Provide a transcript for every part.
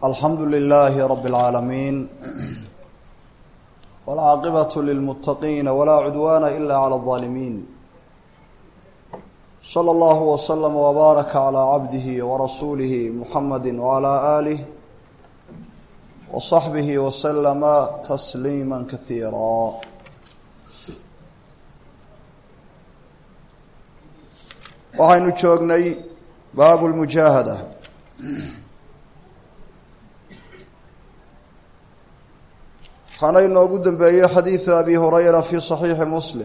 alxamdu lilaahi rabi اlcaalamiin wاlcaaqibaة lilmuttaqiina walaa cudwaana ila clى اظaalimiin slى اllahu wslama wbaaraka calى cabdihi warasuulihi muxamadi wعalى aalih wصaxbihi wslama tasliima kasiira waxaynu joognay baabu lmujaahada waxaana inoogu dambeeyey xadiidu abi hurayra fi صaxiixi muslim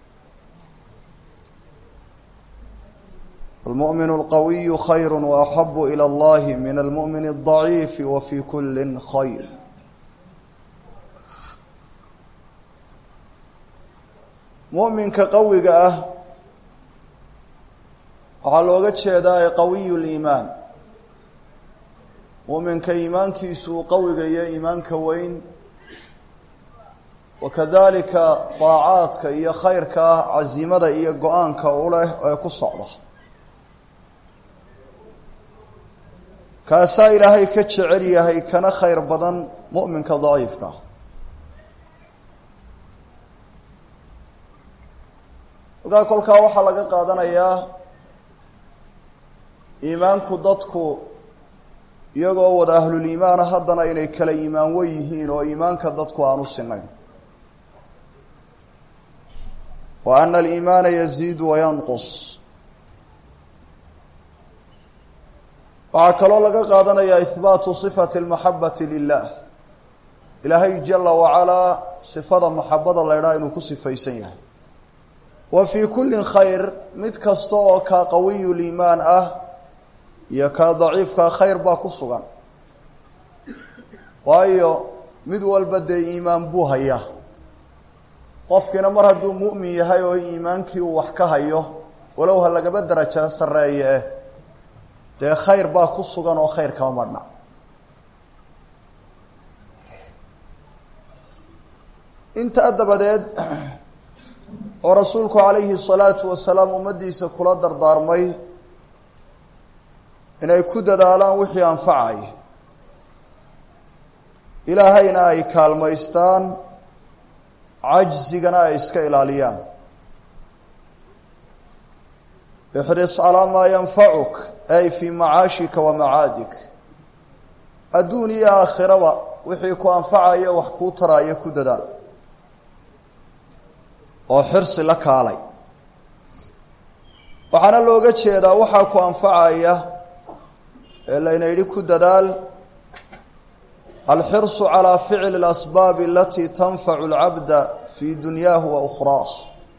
almu'min اlqawiyu khayr waaxabu ilى اllahi min almu'min الضaciif wa fi kuli khayr mu'minka qawiga ah waxaa looga jeedaa ee qawiyu liimaan mu'minka iimaankiisu uu qawiga iyo iimaanka weyn wakadalika daacaadka iyo khayrka ah casiimada iyo go-aanka u leh ee ku socda kaasaa ilaahay ka jecel yahay kana khayr badan mu'minka daciifka halkaa kolkaa waxaa laga qaadanayaa iimaanku dadku iyagoo wada ahluliimaana haddana inay kala iimaan wen yihiin oo iimaanka dadku aan u sinayn wa ana aliimaana yaziidu wayanqus waxaa kaloo laga qaadanayaa ihbaatu sifati almaxabati lilah ilaahay jala wacalaa sifada maxabada la ydhaha inuu ku sifaysan yahay wa fii kulli khayr mid kasta oo kaa qawiyu liimaan ah iyo kaa daciifkaa khayr baa ku sugan waayo mid walba dee iimaan buu hayaa qofkiina mar hadduu mu'min yahay oo iimaankii uu wax ka hayo walow ha lagaba daraja sarreeye eh dee khayr baa ku sugan oo khayr kama marhna intaa dabadeed oo rasuulku calayhi salaatu wasalaam ummaddiisa kula dardaarmay inay ku dadaalaan wixii anfacay ilaahayna ay kaalmaystaan cajsigana ay iska ilaaliyaan ixris calaa maa yanfacuk ay fii macaashika wa macaadik adduun iyo aakhiraba wixii ku anfacaya wax kuu taraayo ku dadaal oo xirsi la kaalay waxaana looga jeedaa waxaa ku anfacaya ee layna yidhi ku dadaal alxirsu calaa ficli اlasbaabi alatii tanfacu اlcabda fii dunyaahu wa ukhraah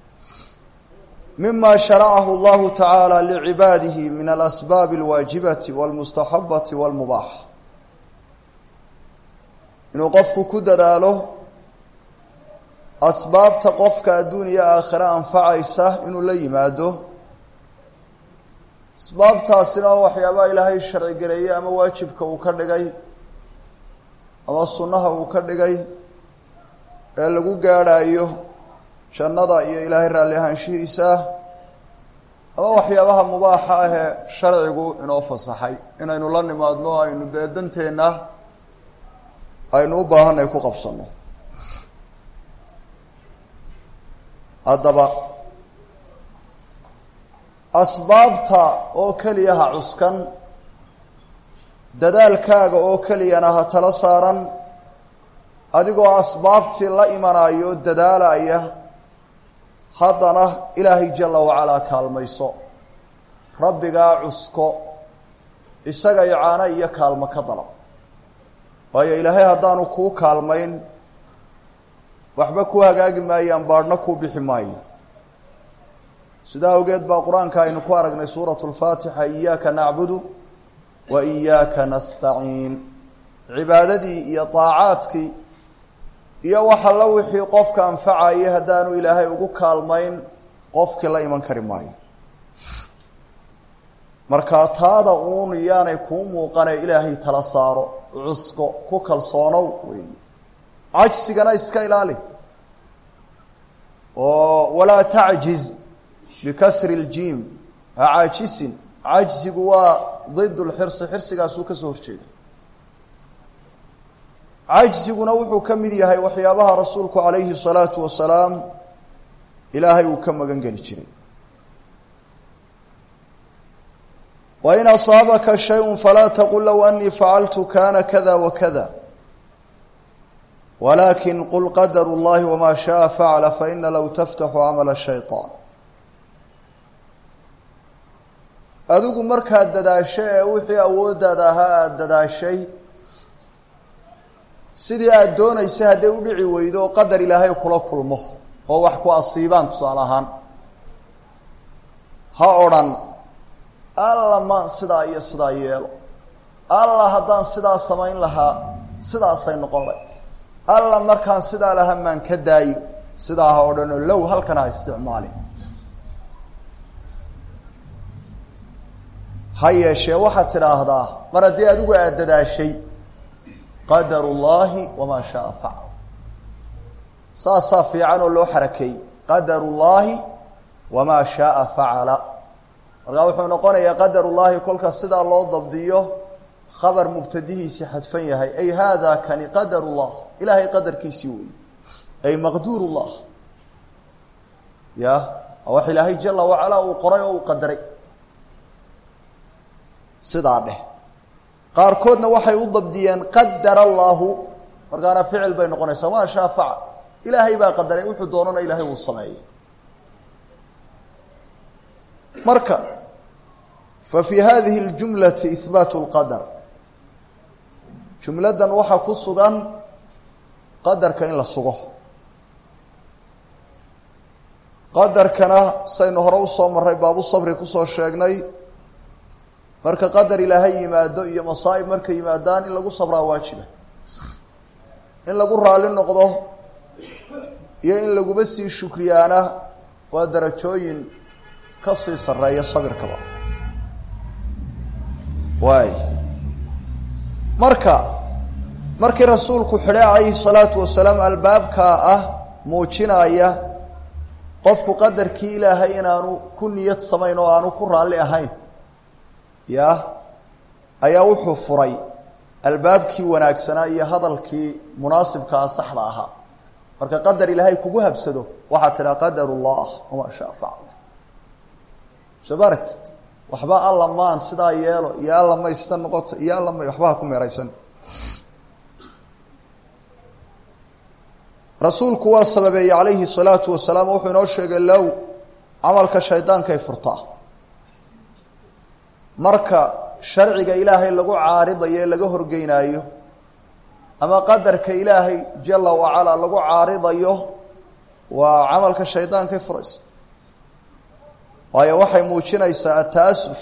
mima sharacahu اllahu tacaala licibaadihi min alasbaabi اlwaajibati wاlmustaxabati wاlmubaax inuu qofku ku dadaalo asbaabta qofka adduun iyo aakhire anfacaysa inuu la yimaado asbaabtaasina oo waxyaabaha ilaahay sharcigareeyey ama waajibka uu ka dhigay ama sunnaha uu ka dhigay ee lagu gaadhaayo jannada iyo ilaahay raalli ahaanshihiisa ama waxyaabaha mubaaxa ah ee sharcigu inoo fasaxay inaynu la nimaadno aynu dee danteenna aynu u baahanay ku qabsanno haddaba asbaabta oo keliya ha cuskan dadaalkaaga oo keliyana ha tala saaran adigoo asbaabtii la imanayo dadaalaya haddana ilaahay jala wacalaa kaalmayso rabbigaa cusko isaga icaano iyo kaalmo ka dalab waayo ilaahay haddaanu kuu kaalmayn waxba ku hagaagi maayaan baadhna kuu bixi maayo sidaa awgeed baa qur-aanka aynu ku aragnay suuratu lfaatixa iyaaka nacbudu wa iyaaka nastaciin cibaadadii iyo daacaadkii iyo waxa la wixii qofka anfacayay haddaanu ilaahay ugu kaalmayn qofkii la iman kari maayo markaa taada uun iyaanay kuu muuqane ilaahay tala saaro cusko ku kalsoonow wey cajsigana iska ilaali oo walaa tacjiz bikasri اljiim ha caajisin cajsigu waa ضid اlxirsi xirsigaasuu ka soo horjeeda cajsiguna wuxuu ka mid yahay waxyaabaha rasuulku calayhi الsalaatu wasalaam ilaahay uu ka magan geli jiray wain asaabaka shayء falaa taqul low anii facaltu kana kada wakada walakin qul qadar اllahi wma shaءa facla faina low taftaxu camala shayطaan adigu markaad dadaasho ee wixii awooddaada ahaa aada dadaashay sidii aada doonaysay hadday u dhici weydo oo qadar ilaahay kula kulmo oo wax ku asiibaan tusaale ahaan ha odhan alla maan sidaa iyo sidaa yeelo alla haddaan sidaa samayn lahaa sidaasay noqon lay alla markaan sidaa lahaa maan ka daayo sidaa ha odhanoo low halkan ha isticmaalin ha yeeshee waxaad tidhaahdaa mar haddii adigu aada dadaashay qadar ullaahi wamaa shaaa facal saasaa fiican oo loo xarakeeyey qadar ullaahi wamaa shaaa facala markaa wuxuu noqonayaa qadar ullaahi kolka sidaa loo dabdiyo khabar mubtadihiisii xadfan yahay ay haada kani qadar ullah ilaahay qadarkiisii weeye ay maqduur ullah ya wax ilaahay jala wacalaa uu qoray oo uu qadaray sidaa dheh qaarkoodna waxay u dabdiyeen qadara allaahu markaana ficil bay noqonaysaa maa shaa facal ilaahay baa qadaray wuxuu doonana ilaahay uu sameeyey marka fa fii hadihi اljumlati ihbaatu اlqadar jumladdan waxaa ku sugan qadarka in la sugo qadarkana saynu hore usoo maray baabu sabri kusoo sheegnay marka qadar ilaahay yimaado iyo masaa'ib markay yimaadaan in lagu sabraa waajiba in lagu raali noqdo iyo in laguba sii shukriyaana waa darajooyin ka sii sarreeya sabirkaba waay marka markii rasuulku xidhay calayhi salaatu wasalaam albaabkaa ah muujinaya qofku qadarkii ilaahay inaanu ku niyad samayn oo aanu ku raalli ahayn ya ayaa wuxuu furay albaabkii wanaagsanaa iyo hadalkii munaasibkaa saxda ahaa marka qadar ilaahay kugu habsado waxaad tidhaa qadar ullah wamaa shaa facal soo ma aragtid waxba alla maan sidaa yeelo iyo alla maysta noqoto iyo alla may waxba ha ku meeraysan rasuulku waa sababeeyey calayhi salaatu wasalaam wuxuu inoo sheegay low camalka shaydaankay furtaa marka sharciga ilaahay lagu caaridayo ee laga horgeynaayo ama qadarka ilaahay jala wacalaa lagu caaridayo waa camalka shaydaankay furaysa waayo waxay muujinaysaa ataasuf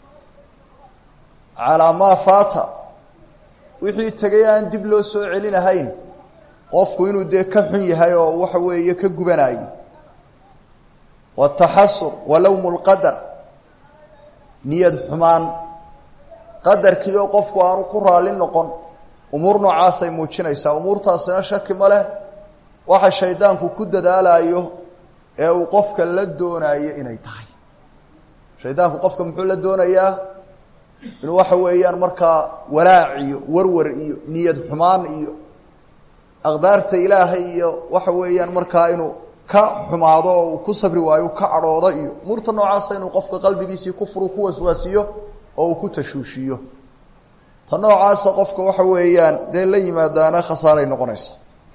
calaa maa faata wixii tegay aan dib loo soo celinahayn qofku inuu dee ka xun yahay oo waxa weeye ka gubanayo wataxasur walowmu lqadar niyad xumaan qadarkii oo qofku aanu ku raalli noqon umuur noocaasay muujinaysaa umuurtaasina shaki ma leh waxa shaydaanku ku dadaalayo ee uu qofka la doonayo inay tahay shaydaanku qofka muxuu la doonayaa inuu waxa weeyaan markaa walaac iyo warwar iyo niyad xumaan iyo aqdaarta ilaahay iyo waxa weeyaan markaa inuu ka xumaado oo uu ku sabri waayo ka cadhoodo iyo umuurta noocaasa inuu qofka qalbigiisii kufru ku waswaasiyo oo uu ku tashuushiyo ta noocaasa qofka waxa weeyaan dee la yimaadaana khasaaray noqonaysa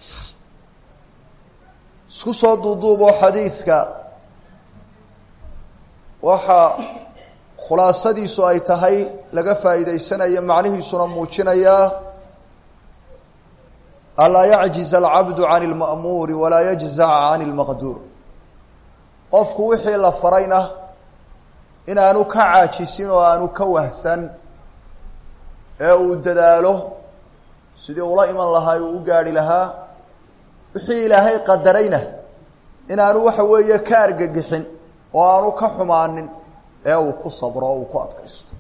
isku soo duuduubo xadiidka waxaa khulaasadiisu ay tahay laga faa'iidaysanayo macnihiisuna muujinayaa alaa yacjiz alcabdu can اlma'muuri walaa yajzac can اlmaqduur qofku wixii la farayna inaanu ka caajisin oo aanu ka wahsan ee uu dadaalo sidii ula iman lahaa uu u gaarhi lahaa wixii ilaahay qadarayna inaanu waxa weeye ka argagixin oo aanu ka xumaanin ee uu ku sabro o uu ku adkaysto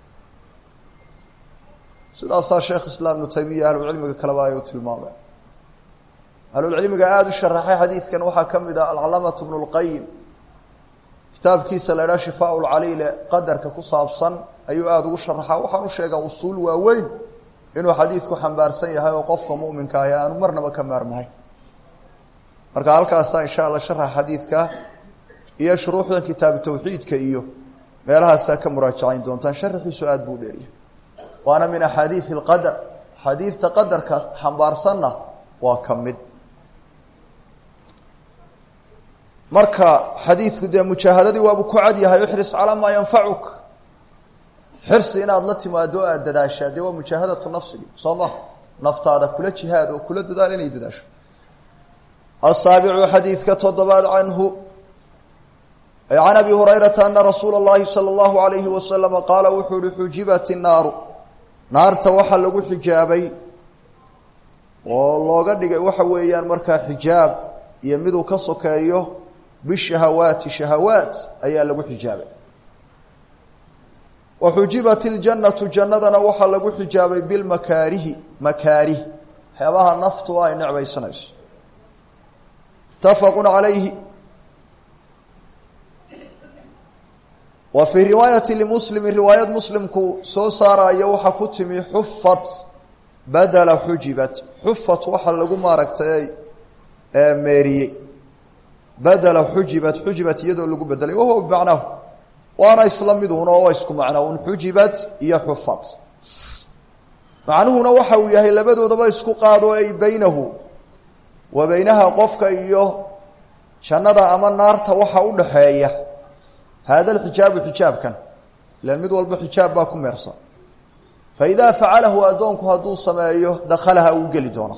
sidaasaa sheekh islaam ibnu taymiya ahlucilmiga kaleba ay u tilmaameen ahlulcilmiga aada u sharaxay xadiidkan waxaa ka mid ah alcalaamatu bnu lqayim kitaabkiisa la idhaha shifaa lcaliile qadarka ku saabsan ayuu aada ugu sharaxaa waxaan u sheegaa usuul waaweyn inuu xadiidku xambaarsan yahay oo qofka muminka ahi aanu marnaba ka maarmahay marka halkaasaa insha allah sharaxa xadiidka iyo shuruuxdan kitaabu tawxiidka iyo meelahaasaa ka muraajacayn doontaan sharaxiisu aada buu dheeriya waana min axaadiidi اlqadar xadiidta qadarka xambaarsanna waa ka mid marka xadiidku dee mujaahadadii waabu ku cad yahay ixris calaa maa yanfacuk xirsi inaad la timaado o aada dadaashaa dee waa mujaahadatu nafsigi soo ma naftaada kula jihaad oo kula dadaal inay dadaasho asaabicu xadiidka toddobaad canhu can abi hurayrata ana rasuula اllahi salى اllahu alayhi wasalama qaala wuxuu uhi xujibat innaaru naarta waxaa lagu xijaabay oo looga dhigay waxa weeyaan markaa xijaab iyo miduu ka sokeeyo bishahawaati shahawaat ayaa lagu xijaabay wa xujibat iljannatu jannadana waxaa lagu xijaabay bilmakaarihi makaarih waxyaabaha naftu ay necbaysanayso mutafaqu calayhi wa fii riwaayati limuslimi riwaayad muslimku soo saaraayo waxaa ku timi xufat badala xujibat xufat waxaa lagu maaragtay meeriyey badala xujibat xujibat iyadoo lagu bedelay wahuwa bimacnaahu waana isla miduun oo waa isku macnaa un xujibat iyo xufat macnuhuna waxa uu yahay labadoodaba isku qaado ay beynahu wa beynaha qofka iyo jannada ama naarta waxa u dhaxeeya hada alxijaabu xijaabkan ilan mid walba xijaab baa ku meersan fa idaa facalahu addoonku hadduu sameeyo dakhalaha uu geli doona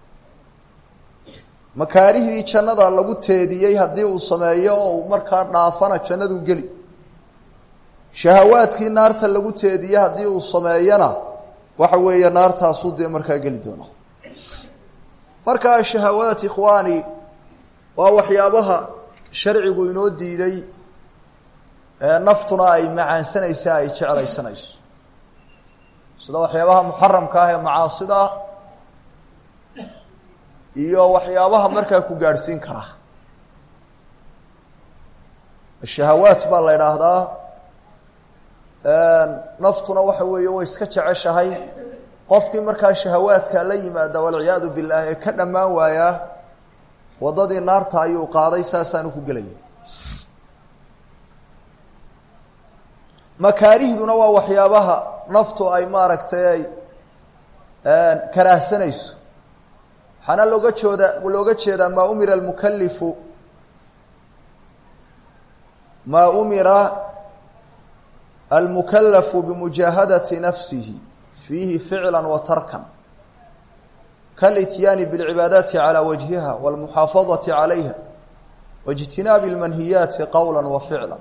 makaarihii jannada lagu teediyey haddii uu sameeyo oo uu markaa dhaafana jannaduu geli shahawaadkii naarta lagu teediye haddii uu sameeyana waxa weeye naartaasuu dee markaa geli doona markaa shahawaat ikhwaani waa waxyaabaha sharcigu inoo diiday naftuna ay macaansanaysa ay jeclaysanayso sida waxyaabaha muxaramka ah ee macaasida iyo waxyaabaha markaa ku gaadhsiin kara shahawaat baa la idhaahdaa naftuna waxa weeye way iska jeceshahay qofkii markaa shahawaadka la yimaada walciyaadu billaah ee ka dhammaan waayaa waddadii naarta ayuu qaaday saasaanu ku gelaya makaarihduna waa waxyaabaha naftu ay maaragtay ay karaahsanayso waxaana looga jooda looga jeedaa maa umira almukalifu maa umira almukalafu bimujaahadati nafsihi fiihi ficla wa tarkan kalityaani biاlcibaadaati calى wajhiha wاlmuxaafadaةi calayha waاjtinaabi اlmanhiyaati qowla wa ficla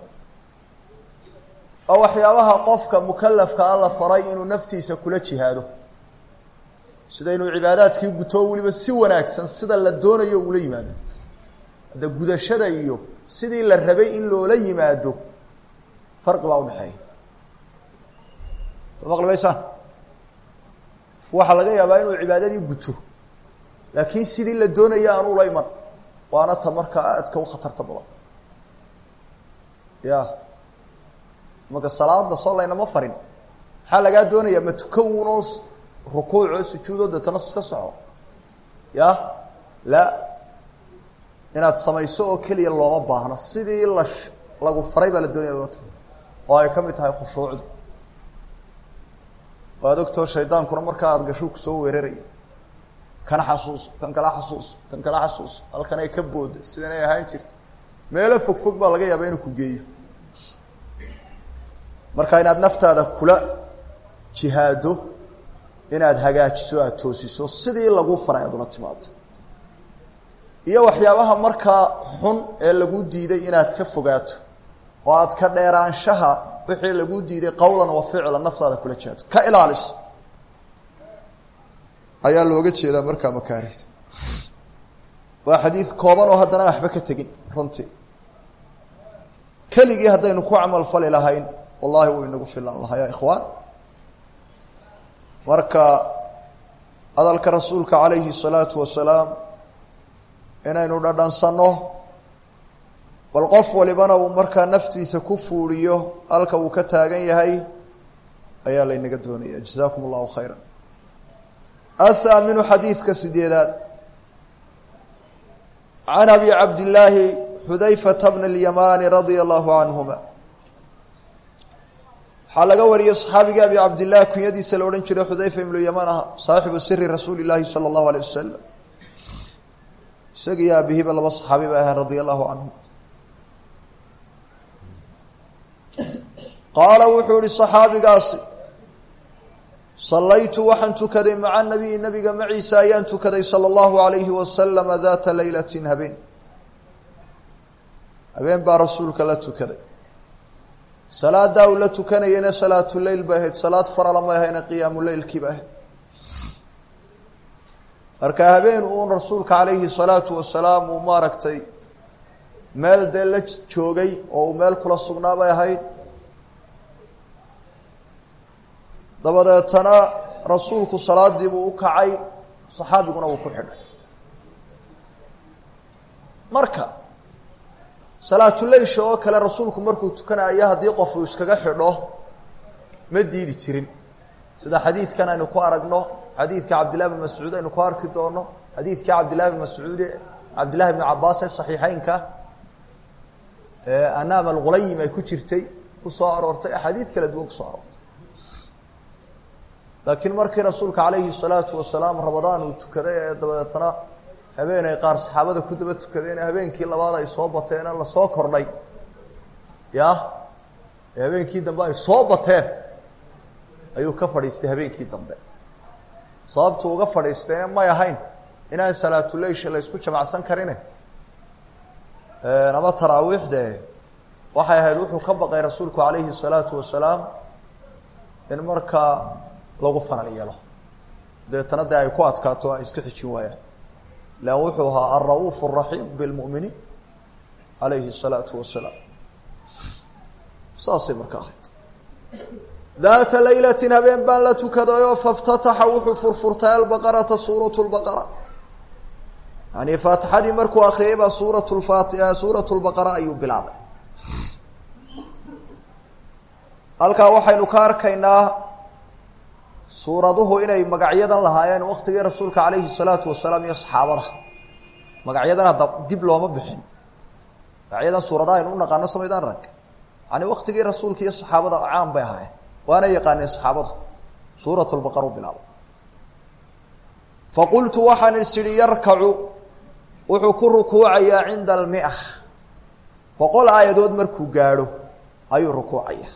oo waxyaabaha qofka mukalafka a la faray inuu naftiisa kula jihaado sida inuu cibaadaadkii guto weliba si wanaagsan sida la doonayo ula yimaado hadda gudashada iyo sidii la rabay in loola yimaado farqi baa udhexeeya soo maqli maysaan waxaa laga yaabaa inuu cibaadadii guto laakiin sidii la doonaya aan ula iman waana ta markaa aadka u khatarta badan ya marka salaada soo laynama farin maxaa lagaa doonayaa ma tuka unoo rukuuc oo sujuudoo deetana iska soco ya la inaad samayso oo keliya looma baahno sidii la lagu faray baa la doonaya loga tago oo ay ka mid tahay khushuucdu waad ogtoo shaydaankuna markaa aada gashuu kusoo weeraraya kana xasuuso kan kala xasuuso kan kala xasuuso halkan ay ka booda sidanay ahaan jirta meelo fog fog baa laga yaaba inuu ku geeyo marka inaad naftaada kula jihaado inaad hagaajiso aada toosiso sidii lagu faray aad ula timaado iyo waxyaabaha markaa xun ee lagu diiday inaad ka fogaato oo aad ka dheeraanshaha wixii lagu diiday qowlan wa ficlan naftaada kula jihaado ka ilaaliso ayaa looga jeedaa markaa makaarihda waa xadiid kooban oo haddana waxba ka tegin runtii keligii haddaynu ku camal fali lahayn wallahi wuu inagu filan lahaa ya ikhwaan marka hadalka rasuulka calayhi الsalaatu wasalaam inaynu dhadhansanno bal qof walibana uu markaa naftiisa ku fuuriyo halka uu ka taagan yahay ayaa laynaga doonaya jazakum اllahu khayra athaaminu xadiidka sideedaad can abi cabdillaahi xudayfata bni اlyamaani radia allahu canhuma waxaa laga wariyey saxaabigii abi cabdillahi kunyadiisa la odhan jiray xudayfa ibnu yamaan ah saaxibu siri rasuuli llaahi sala allahu aleyh wasalam isagiiyo aabihiiba laba saxaabi bay ahayn radia allahu canhum qaala wuxuu ihi saxaabigaasi sallaytu waxaan tukaday maca nabiyi nabiga maciisa ayaan tukaday sala allahu alayhi wasalama daata leylatin habeen habeen baa rasuulka la tukaday salaadaa uu la tukanayana salaatuleyl bay ahayd salaad farala may ahayna qiyaamuleylkii bay ahayd marka habeen uun rasuulka calayhi salaatu wasalaam uu maaragtay meel dee la joogay oo uu meel kula sugnaa bay ahayd dabadeetana rasuulku salaadii buu u kacay saxaabiguna uu ku xidhay marka salaatuleysha oo kale rasuulku markuu tukanayo haddii qof uu iskaga xidho ma diidi jirin sida xadiidkan aynu ku aragno xadiidka cabdillahi bn mascuud aynu ku arki doono xadiidkii cabdillahi bn mascuud cabdillahi bni cabaas ee saxiixeynka anaam algulayim ay ku jirtay kusoo aroortay axaadiid kala duwan kusoo aroortay laakiin markii rasuulka calayhi salaatu wasalaam rabadaan uu tukaday ee dabadeetana habeenay qaar saxaabada ku daba tukadeen habeenkii labaad ay soo bateena lasoo kordhay ya ee habeenkii dambe ay soo bateen ayuu ka fadhiistay habeenkii dambe sababtu uga fadhiistayna may ahayn inaan salaatuleysha la ysku jamacsan karine ama taraawiixde waxay ahayd wuxuu ka baqay rasuulku calayhi salaatu wasalaam in markaa lagu fanal yeelo deetana dee ay ku adkaato ay iska xijin waayaan lan wuxuu ahaa alra'uuf الraxiim bilmuminiin alayhi الsalaatu wasalaam saasay marka ahayd daata laylatin habeen baan la tukadayoo faftataxa wuxuu furfurtay albaqarata suurat lbaqara yani faatixadii markuu akriyay baa suurat lfati suurat lbaqara ayuu bilaabay halkaa waxaynu ka arkaynaa suuraduhu inay magacyadan lahaayeen waktigii rasuulka calayhi salaatu wasalaam iyo saxaabada magacyadan hadda dib looma bixin magacyadan suuradaha aynu u naqaano samaydaan rag yani waktigii rasuulka iyo saxaabada caan bay ahaayeen waana yaqaaneen saxaabadu suurat lbaqara u bilaabo faqultu waxaan is idhi yarkacu wuxuu ku rukuucayaa cinda almia boqol aayadood markuu gaadho ayuu rukuucaya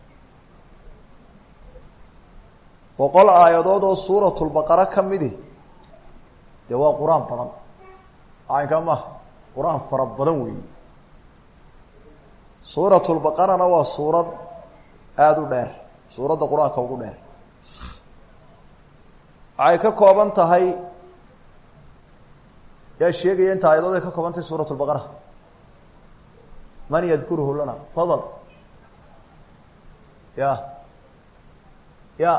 boqol aayadood oo suuratulbaqara ka midi dee waa qur-aan badan caynka maha qur-aan fara badan weeye suuratulbaqarana waa suurad aada u dheer suuradda qur-aanka ugu dheer waxay ka kooban tahay yaa sheegaya inta aayadood ay ka kooban tahay suurat lbaqara man yadkuruhu lana fadal ya ya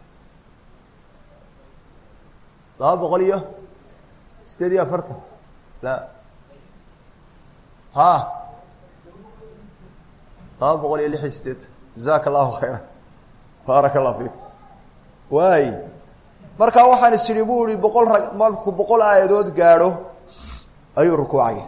laba boqol iyo sideed iyo afartan la ha laba boqol iyo lix iyo sideetan jazaaka allahu khayra baaraka allah fiik waay markaa waxaan is idhi bu ihi boqol rag markuu boqol aayadood gaadho ayuu rukuucaya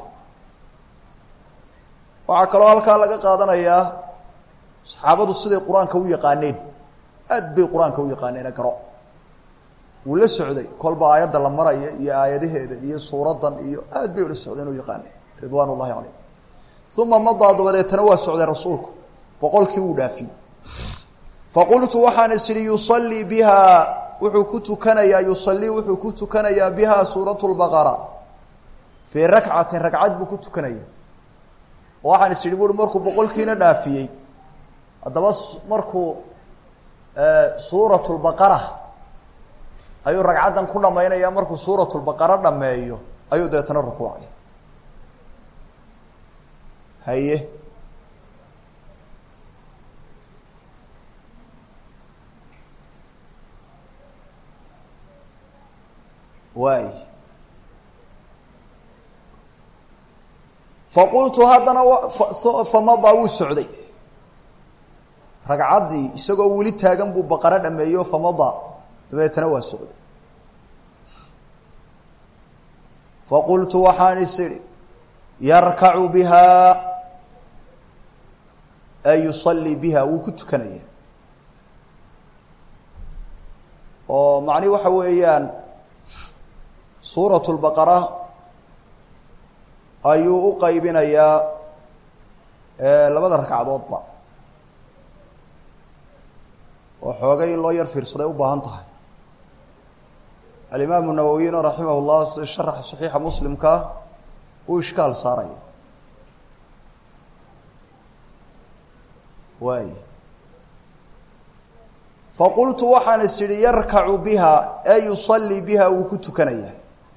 waxaa kaloo halkaa laga qaadanayaa saxaabadu siday qur-aanka u yaqaaneen aad bay qur-aanka u yaqaaneena garo wuu la socday kolba aayadda la maraya iyo aayadaheeda iyo suuraddan iyo aad bay ula socdeen u yaqaaneen ridwaan ullahi calayh uma madaa dabadeetana waa socday rasuulku boqolkii wuu dhaafiyey faqultu waxaan is idhi yusallii biha wuxuu ku tukanayaa yusallii wuxuu ku tukanayaa biha suurat lbaqara fii rakcatin ragcad buu ku tukanaya waxaan is idhi bui markuu boqolkiina dhaafiyey haddaba markuu suurat lbaqara ayuu ragcaddan ku dhamaynaya markuu suurat lbaqara dhameeyo ayuu deetana rukuucaya haye waay faqultu haddana famadaa wuu socday ragcaddii isagoo weli taagan buu baqaro dhameeyo famadaa dabeetana waa socday faqultu waxaan is idhi yarkacu bihaa ay yusallii biha wuu ku tukanaya oo macnihi waxa weeyaan suurat lbaqara ayuu u qaybinayaa labada ragcadoodba oo xoogay in loo yar fiirsaday u baahan tahay alimaamu nawowiyna raximah llah si sharaxa saxiixa muslimka uu ishkaal saaraya waay faqultu waxaan is idhi yarkacu biha ee yusallii biha wuu ku tukanaya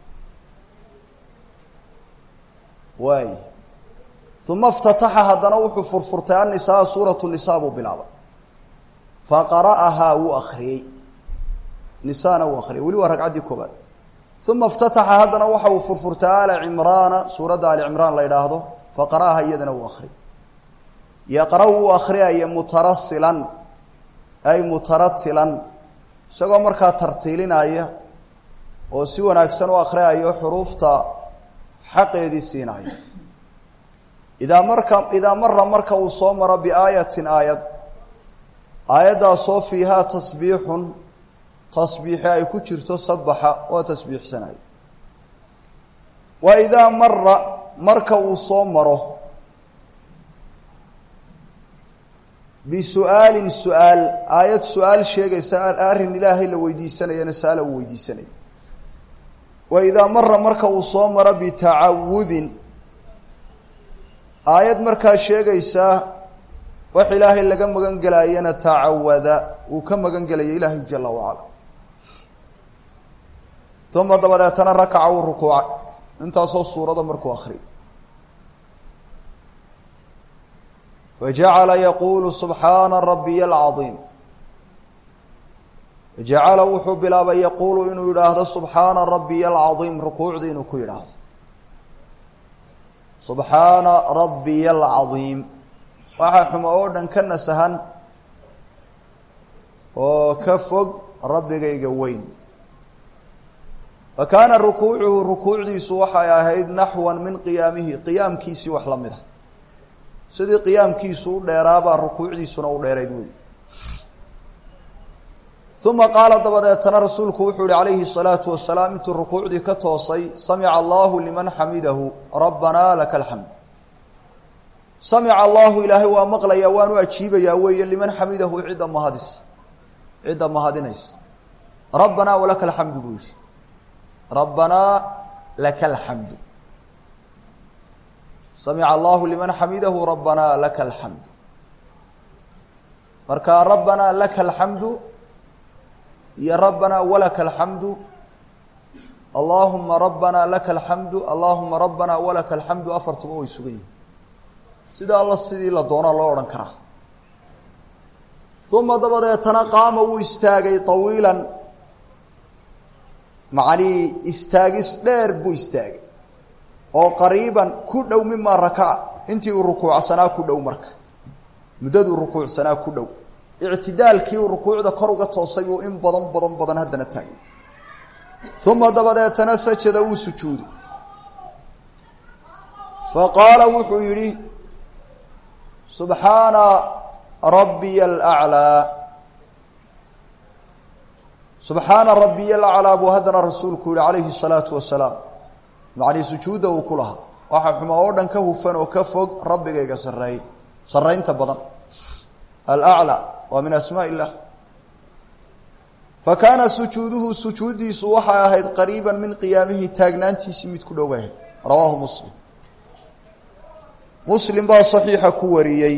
waay uma اftataxa haddana wuxuu furfurtay annisaa suuratu nisaa buu bilaabay faqara'ahaa wuu akriyey nisaana wuu akriyay weli waa ragcaddii koobaad uma اftataxa haddana waxa uu furfurtay ala cimraana suuradda ali cimraan la idhaahdo faqara'aha iyadana wuu akriyay yaqra wuu akriyaya mutarasilan ay mutaratilan isagoo markaa tartiilinaya oo si wanaagsan u akriyayo xuruufta xaqeedii siinaya idaa marka idaa mara marka uu soo maro biaayatin aayad aayaddaasoo fiihaa tasbiixun tasbiixi ay ku jirto sabaxa oo tasbiixsanayo wa idaa mara marka uu soo maro bisu'aalin su-aal aayad su-aal sheegaysa arrin ilaahay la weydiisanayana su-aala uu weydiisanayo wa idaa mara marka uu soo maro bitacawudin aayad markaa sheegaysaa wax ilaahay laga magan gelayana tacawada uu ka magan gelaya ilaahay jala wacala uma dabadeetana rakaca uu rukuucay intaasoo suurada markuu akriyo fajacala yaquulu subxaana rabiya alcaiim fajacala wuxuu bilaabay yaquulu inuu yidhaahdo subxaana rabiya alcaiim rukuucdii inuu ku yidhaahdo subxaana rabiya alcaiim waxaa xumo oo dhan ka nasahan oo ka fog rabbigayga weyn wa kaana rukuucuhu rukuucdiisu waxay ahayd naxwan min qiyaamihi qiyaamkiisii wax la mid a sidii qiyaamkiisu u dheeraabaa rukuucdiisuna u dheerayd wey uma qaala dabadeetana rasuulku wuxuu yihi calayhi الsalaatu wasalaam intuu rukuucdii ka toosay samica allahu liman xamidahu rabbanaa laka alxamd samica allahu ilaahay waa maqlayaa waanu ajiibayaa weeye liman xamidahu cidda mahadis cidda mahadinaysa rabbanaa walaka alxamdu buu yihi rabbanaa laka alxamdu samica allahu liman xamidahu rabbanaa laka alxamdu marka rabbanaa laka alxamdu iyo rabbanaa walaka alxamdu allahuma rabbanaa laka alxamdu allahuma rabbanaa walaka alxamdu afartuba way sugan yihin sida alla sidii la doonaa loo odhan karaa uma dabadeetana qaama wuu istaagay tawiilan macanii istaagis dheer buu istaagay oo qariiban ku dhow mimaa rakaca intii uu rukuucsanaa ku dhow marka muddaduu rukuucsanaa ku dhow ictidaalkii uu rukuucda kor uga toosay buu in badan badan badan haddana taagay uma dabadeetana sajada wuu sujuuday fa qaala wuxuu yidhi subxaana rabbiya alaclaa subxaana rabbiya alaclaa buu haddana rasuulku yihi calayhi الsalaatu wasalaam macnii sujuudda uu ku lahaa waxaa xumo oo dhan ka hufan oo ka fog rabbigayga sareey saraynta badan alaclaa waa min asmaa illah fa kaana sujuuduhu sujuuddiisu waxay ahayd qariiba min qiyaamihi taagnaantiisii mid ku dhowahay rawaahu muslim muslim baa saxiixa ku wariyey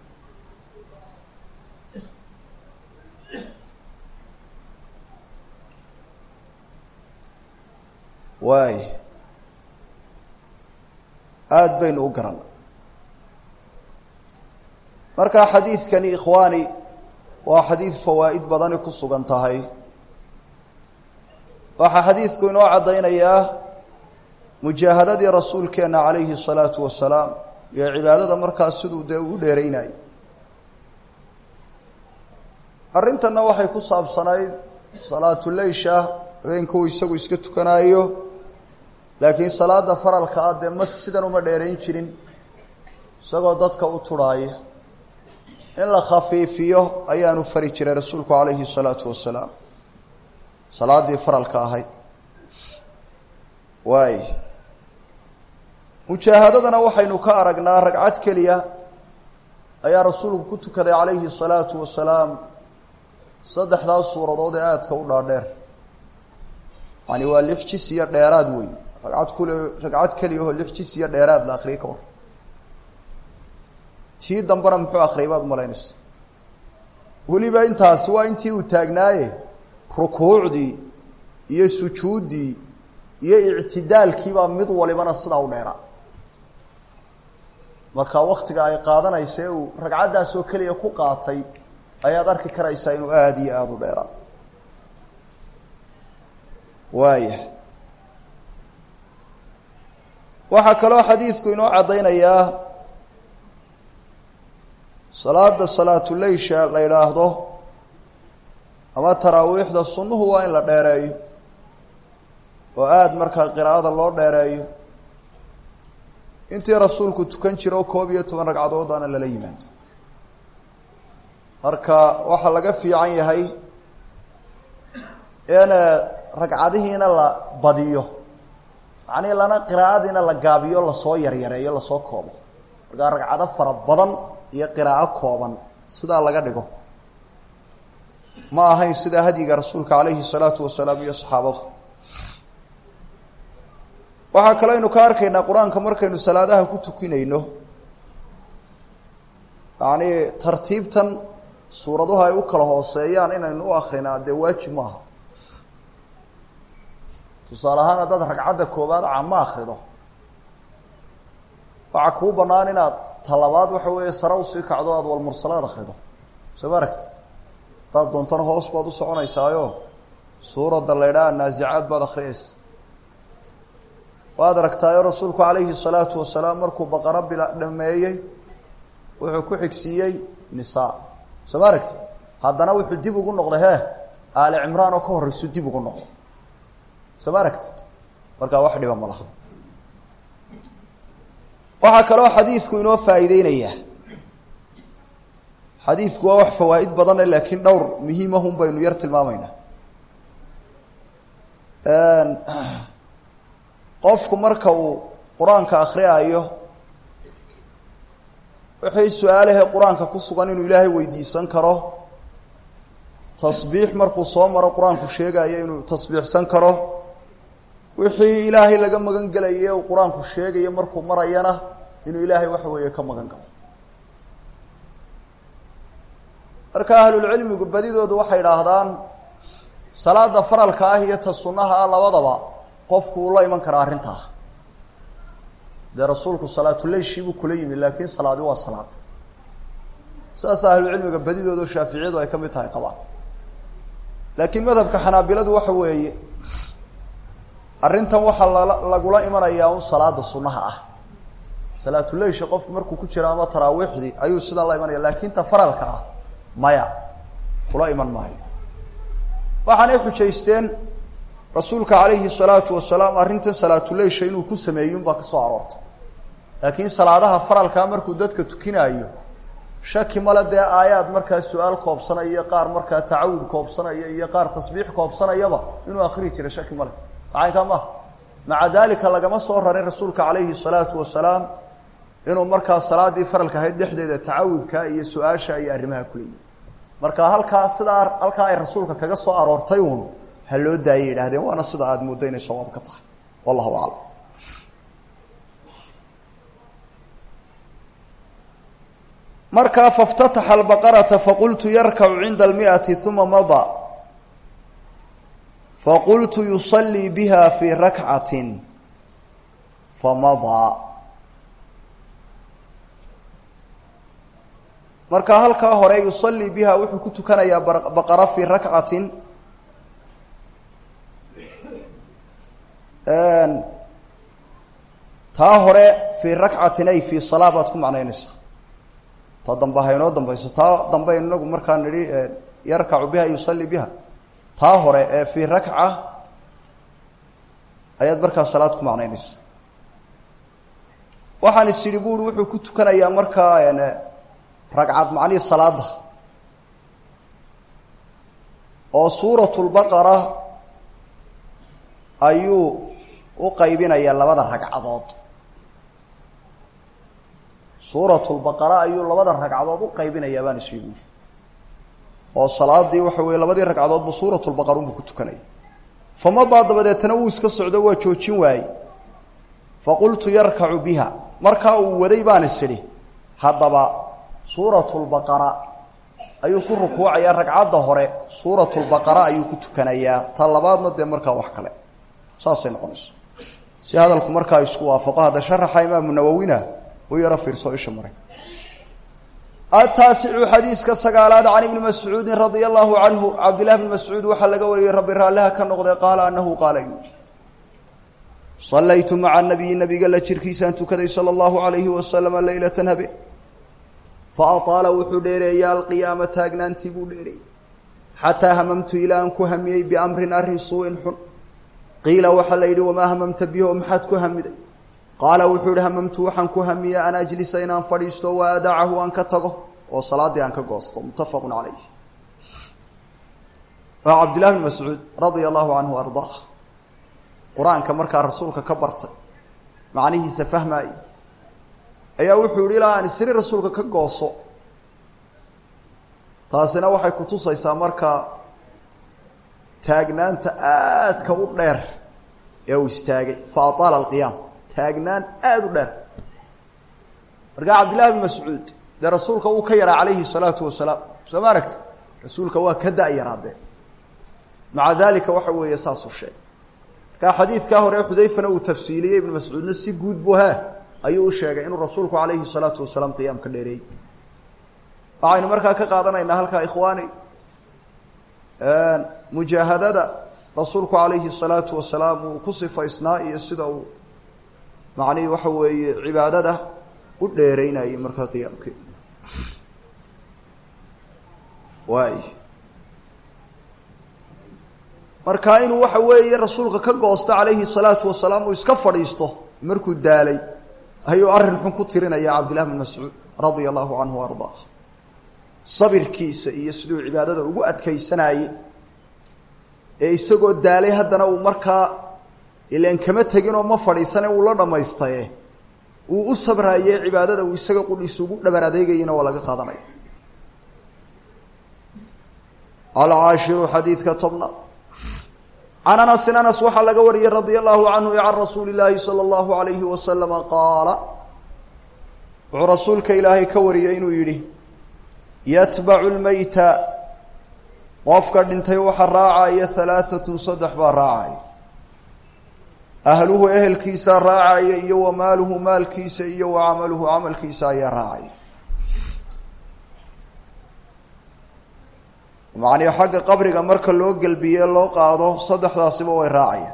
waay aada baynu u garana marka xadiidkani ikhwaani waa xadiid fawaa'id badani ku sugan tahay waxaa xadiidku inoo caddaynayaa mujaahadadii rasuulkeenna calayhi الsalaatu wasalaam iyo cibaadada markaas siduu dee u dheeraynayay arrintanna waxay ku saabsanayd salaatuleysha habeenka uu isagu iska tukanaayo laakiin salaada faralka ah dee ma sidan uma dheerayn jirin isagoo dadka u turhaaya in la khafiifiyo ayaanu fari jiray rasuulku calayhi salaatu wasalaam salaaddii faralka ahayd waay mujaahadadana waxaynu ka aragnaa ragcad keliya ayaa rasuulku ku tukaday calayhi salaatu wasalaam saddexdaas suuradood ee aadka u dhaadheer yani waa lix jis iyo dheeraad wey ragcad kule ragcad keliyahoo lix jis iyo dheeraad la akriyay ka war tii dambena muxuu akriyay baad malaynaysa weliba intaasi waa intii uu taagnaaye rukuucdii iyo sujuuddii iyo ictidaalkiibaa mid walibana sidaa u dheeraa marka waktiga ay qaadanaysa ee uu ragcaddaas oo keliya ku qaatay ayaad arki karaysaa inuu aada iyo aada u dheeraa waaya waxaa kaloo xadiidku inoo caddaynayaa salaada salaatuleysha la yidhaahdo ama taraawiixda sunnuhu waa in la dheereeyo oo aada markaa qiraa'ada loo dheereeyo intii rasuulku tukan jira oo koob iyo toban ragcadoodana lala yimaado marka waxaa laga fiican yahay in ragcadihiina la badiyo macnii lana qiraa'adiina la gaabiyo lasoo yaryareeyo lasoo koobo markaa ragcado fara badan iyo qiraa'o kooban sidaa laga dhigo ma ahayn sidaa hadyiga rasuulka calayhi salaatu wasalaam iyo saxaabadu waxaa kaloo aynu ka arkaynaa qur-aanka markaynu salaadaha ku tukinayno yacni tartiibtan suuraduhu ay u kala hooseeyaan inaynu u akrinaa dee waajib maaha tusaale ahaan haddaad ragcadda koobaad cama akrido waxaa kuu bannaan inaad talabaad waxa weeye sare usii kacdo aada walmursalaad akrido soo ma aragtid haddaad doontana hoos baad u soconaysaayo suuradda la ydhaha naasicaad baad akriyaysa waad aragtaayo rasuulku calayhi salaatu wasalaam markuu baqaro bila dhameeyey wuxuu ku xigsiiyey nisaa soo ma aragtid haddana wuxuu dib ugu noqday hee aali cimraan oo ka horreysu dib ugu noqday soo ma aragtid markaa wax dhiba ma laha waxaa kaloo xadiidku inoo faa'iideynayaa xadiidku waa wax fawaa'id badane laakiin dhowr muhiimahun baynu yar tilmaamaynaa qofku marka uu qur-aanka akriyaayo wixii su-aalahe qur-aanka ku sugan inuu ilaahay weydiisan karo tasbiix markuu soo maro qur-aanku sheegayo inuu tasbiixsan karo wixii ilaahay laga magan gelaye uu qur-aanku sheegayo markuu marayana inuu ilaahay waxa weeye ka magan galo marka ahlulcilmigu badidoodu waxay idhaahdaan salaada faralka ah iyo ta sunnaha ah labadaba qofku uu la iman karaa arrintaa dee rasuulku salaatuleyshii buu kula yimi laakiin salaadi waa salaad saasa ahlucilmiga badidooda shaaficiyadu ay ka mid tahay qabaan laakiin madhabka xanaabiladu waxa weeye arrintan waxaa lala lagula imanayaa un salaada sunnaha ah salaatuleysha qofku markuu ku jiro ama taraawiixdii ayuu sidan la imanaya laakiin ta faralka ah maya kula iman maayo waxaanay xujaysteen rasuulka calayhi salaatu wasalaam arrintan salaatuleysha inuu ku sameeyun baa ka soo aroortay laakiin salaadaha faralkaa markuu dadka tukinaayo shaki male dee aayaad markaa su-aal koobsanaya iyo qaar markaa tacawud koobsanaya iyo qaar tasbiix koobsanayaba inuu akriyi jiray shaki male maxay maha maca dalika lagama soo rarin rasuulka calayhi salaatu wasalaam inuu markaa salaadii faralka ahayd dhexdeeda tacawudka iyo su-aasha iyo arrimaha kuleeyi marka halkaa sidaa halkaa ay rasuulka kaga soo aroortay uun ha loo daayay yidhahdeen waana sida aada mooddo inay sawaab ka tahay wallahu aclam markaa faاftataxa albaqarata faqultu yarkacu cinda almiati uma mada faqultu yusalii biha fii rakcati famadaa marka halkaa hore yusalii biha wuxuu ku tukanayaa baqara fii rakcatin taa hore fii rakcatin ay fii salaa baad ku macnaynaysaa ta dambe ha inoo dambayso taa dambe inagu markaa nidhi yarkacu biha yusalii biha taa hore ee fii rakca ayaad markaa salaad ku macnaynaysa waxaan is idhi buuri wuxuu ku tukanayaa markaa ragcad macnihii salaada oo suuratulbaqara ayuu u qaybinayaa labada ragcadood suuratulbaqara ayuu labada ragcadood u qaybinayaa baan isii buuri oo salaadii waxa weye labadii ragcadoodba suuratulbaqara unbuu ku tukanaya famadaa dabadeetana wuu iska socdo waa joojin waaye faqultu yarkacu biha markaa uu waday baan is idhi haddaba suuratulbaqara ayuu ku rukuucayaa ragcadda hore suuratulbaqara ayuu ku tukanayaa ta labaadna dee markaa wax kale saasay noqonayso si hadalku markaa isku waafaqo hadda sharaxa imaamu nawowina u yaro fiirso isha maray ataasicu xadiiska sagaalaad can ibni mascuudin radia allahu canhu cabdillahi bni mascuud waxaa laga wariyey rabbi raalliha ka noqday qaala anahu qaala yu salaytu maca nabiyi nabiga la jirkiisaan tukaday sala allahu alayhi wasalama leylatan habe fa ataala wuxuu dheereeya alqiyaama taagnaantii buu dheereeyey xataa hamamtu ilaa aan ku hamiyey biamrin arrin suuin xun qiila waxaa la yidhi wamaa hamamta bihi oo maxaad ku hamiday qaala wuxuu yihi hamamtu waxaan ku hamiya an ajlisa inaan fadhiisto wa adacahu aan ka tago oo salaaddii aan ka goosto muttafaqun calayh waa cabdillahi bn mascuud radia allahu canhu ardaa qur-aanka markaa rasuulka ka bartay macnihiisa fahmaayey ayaa wuxuu yihi ilaa aan isri rasuulka ka gooso taasina waxay kutusaysaa markaa taagnaanta aadka u dheer ee uu istaagay fa ataala alqiyaam taagnaan aada u dheer markaa cabdillahi bn mascuud dee rasuulka uu ka yaraa calayhi salaatu wasalaam soo ma aragti rasuulka waa ka da-yaraadee maca dalika waxa weeye saasuu sheegay markaa xadiidkaa hore xudayfana uu tafsiiliyey ibnu mascuudna si guud bu ha ayuu u sheegay inuu rasuulku calayhi salaatu wasalaam qiyaamka dheereeyey waxaynu markaa ka qaadanaynaa halkaa ikhwaani mujaahadada rasuulku calayhi salaatu wasalaam uu ku sifaysnaa iyo sida uu macnihii waxa weeye cibaadada u dheereynayay markaa qiyaamkeeda waay marka inuu waxa weeye rasuulka ka goosto calayhi salaatu wasalaam uu iska fadhiisto markuu daalay ayuu arrin xun ku tirinaya cabdillahi bn mascuud radia allahu canhu wa ardaa sabirkiisa iyo siduu cibaadada ugu adkaysanayey ee isagoo daalay haddana uu markaa ilaan kama teginoo ma fadhiisane uu la dhamaystaye uu u sabraaye cibaadada uu isaga qudhiisa ugu dhabar adeegayana waa laga qaadanaya alcaashiru xadiidka tobnaad can anasin anas waxaa laga wariyey radia allahu canhu can rasuuli llaahi sala allahu alayhi wasalama qaala wuxuu rasuulka ilaahay ka wariyey inuu yidhi yatbacu lmeyta qofka dhintay waxa raacaya halaahatun saddex baa raacaya ahluhu ehelkiisaa raacaya iyo wa maaluhu maalkiisa iyo wa camaluhu camalkiisa ayaa raacaya macnii xagga qabriga marka loo gelbiye loo qaado saddexdaasiba way raacayaan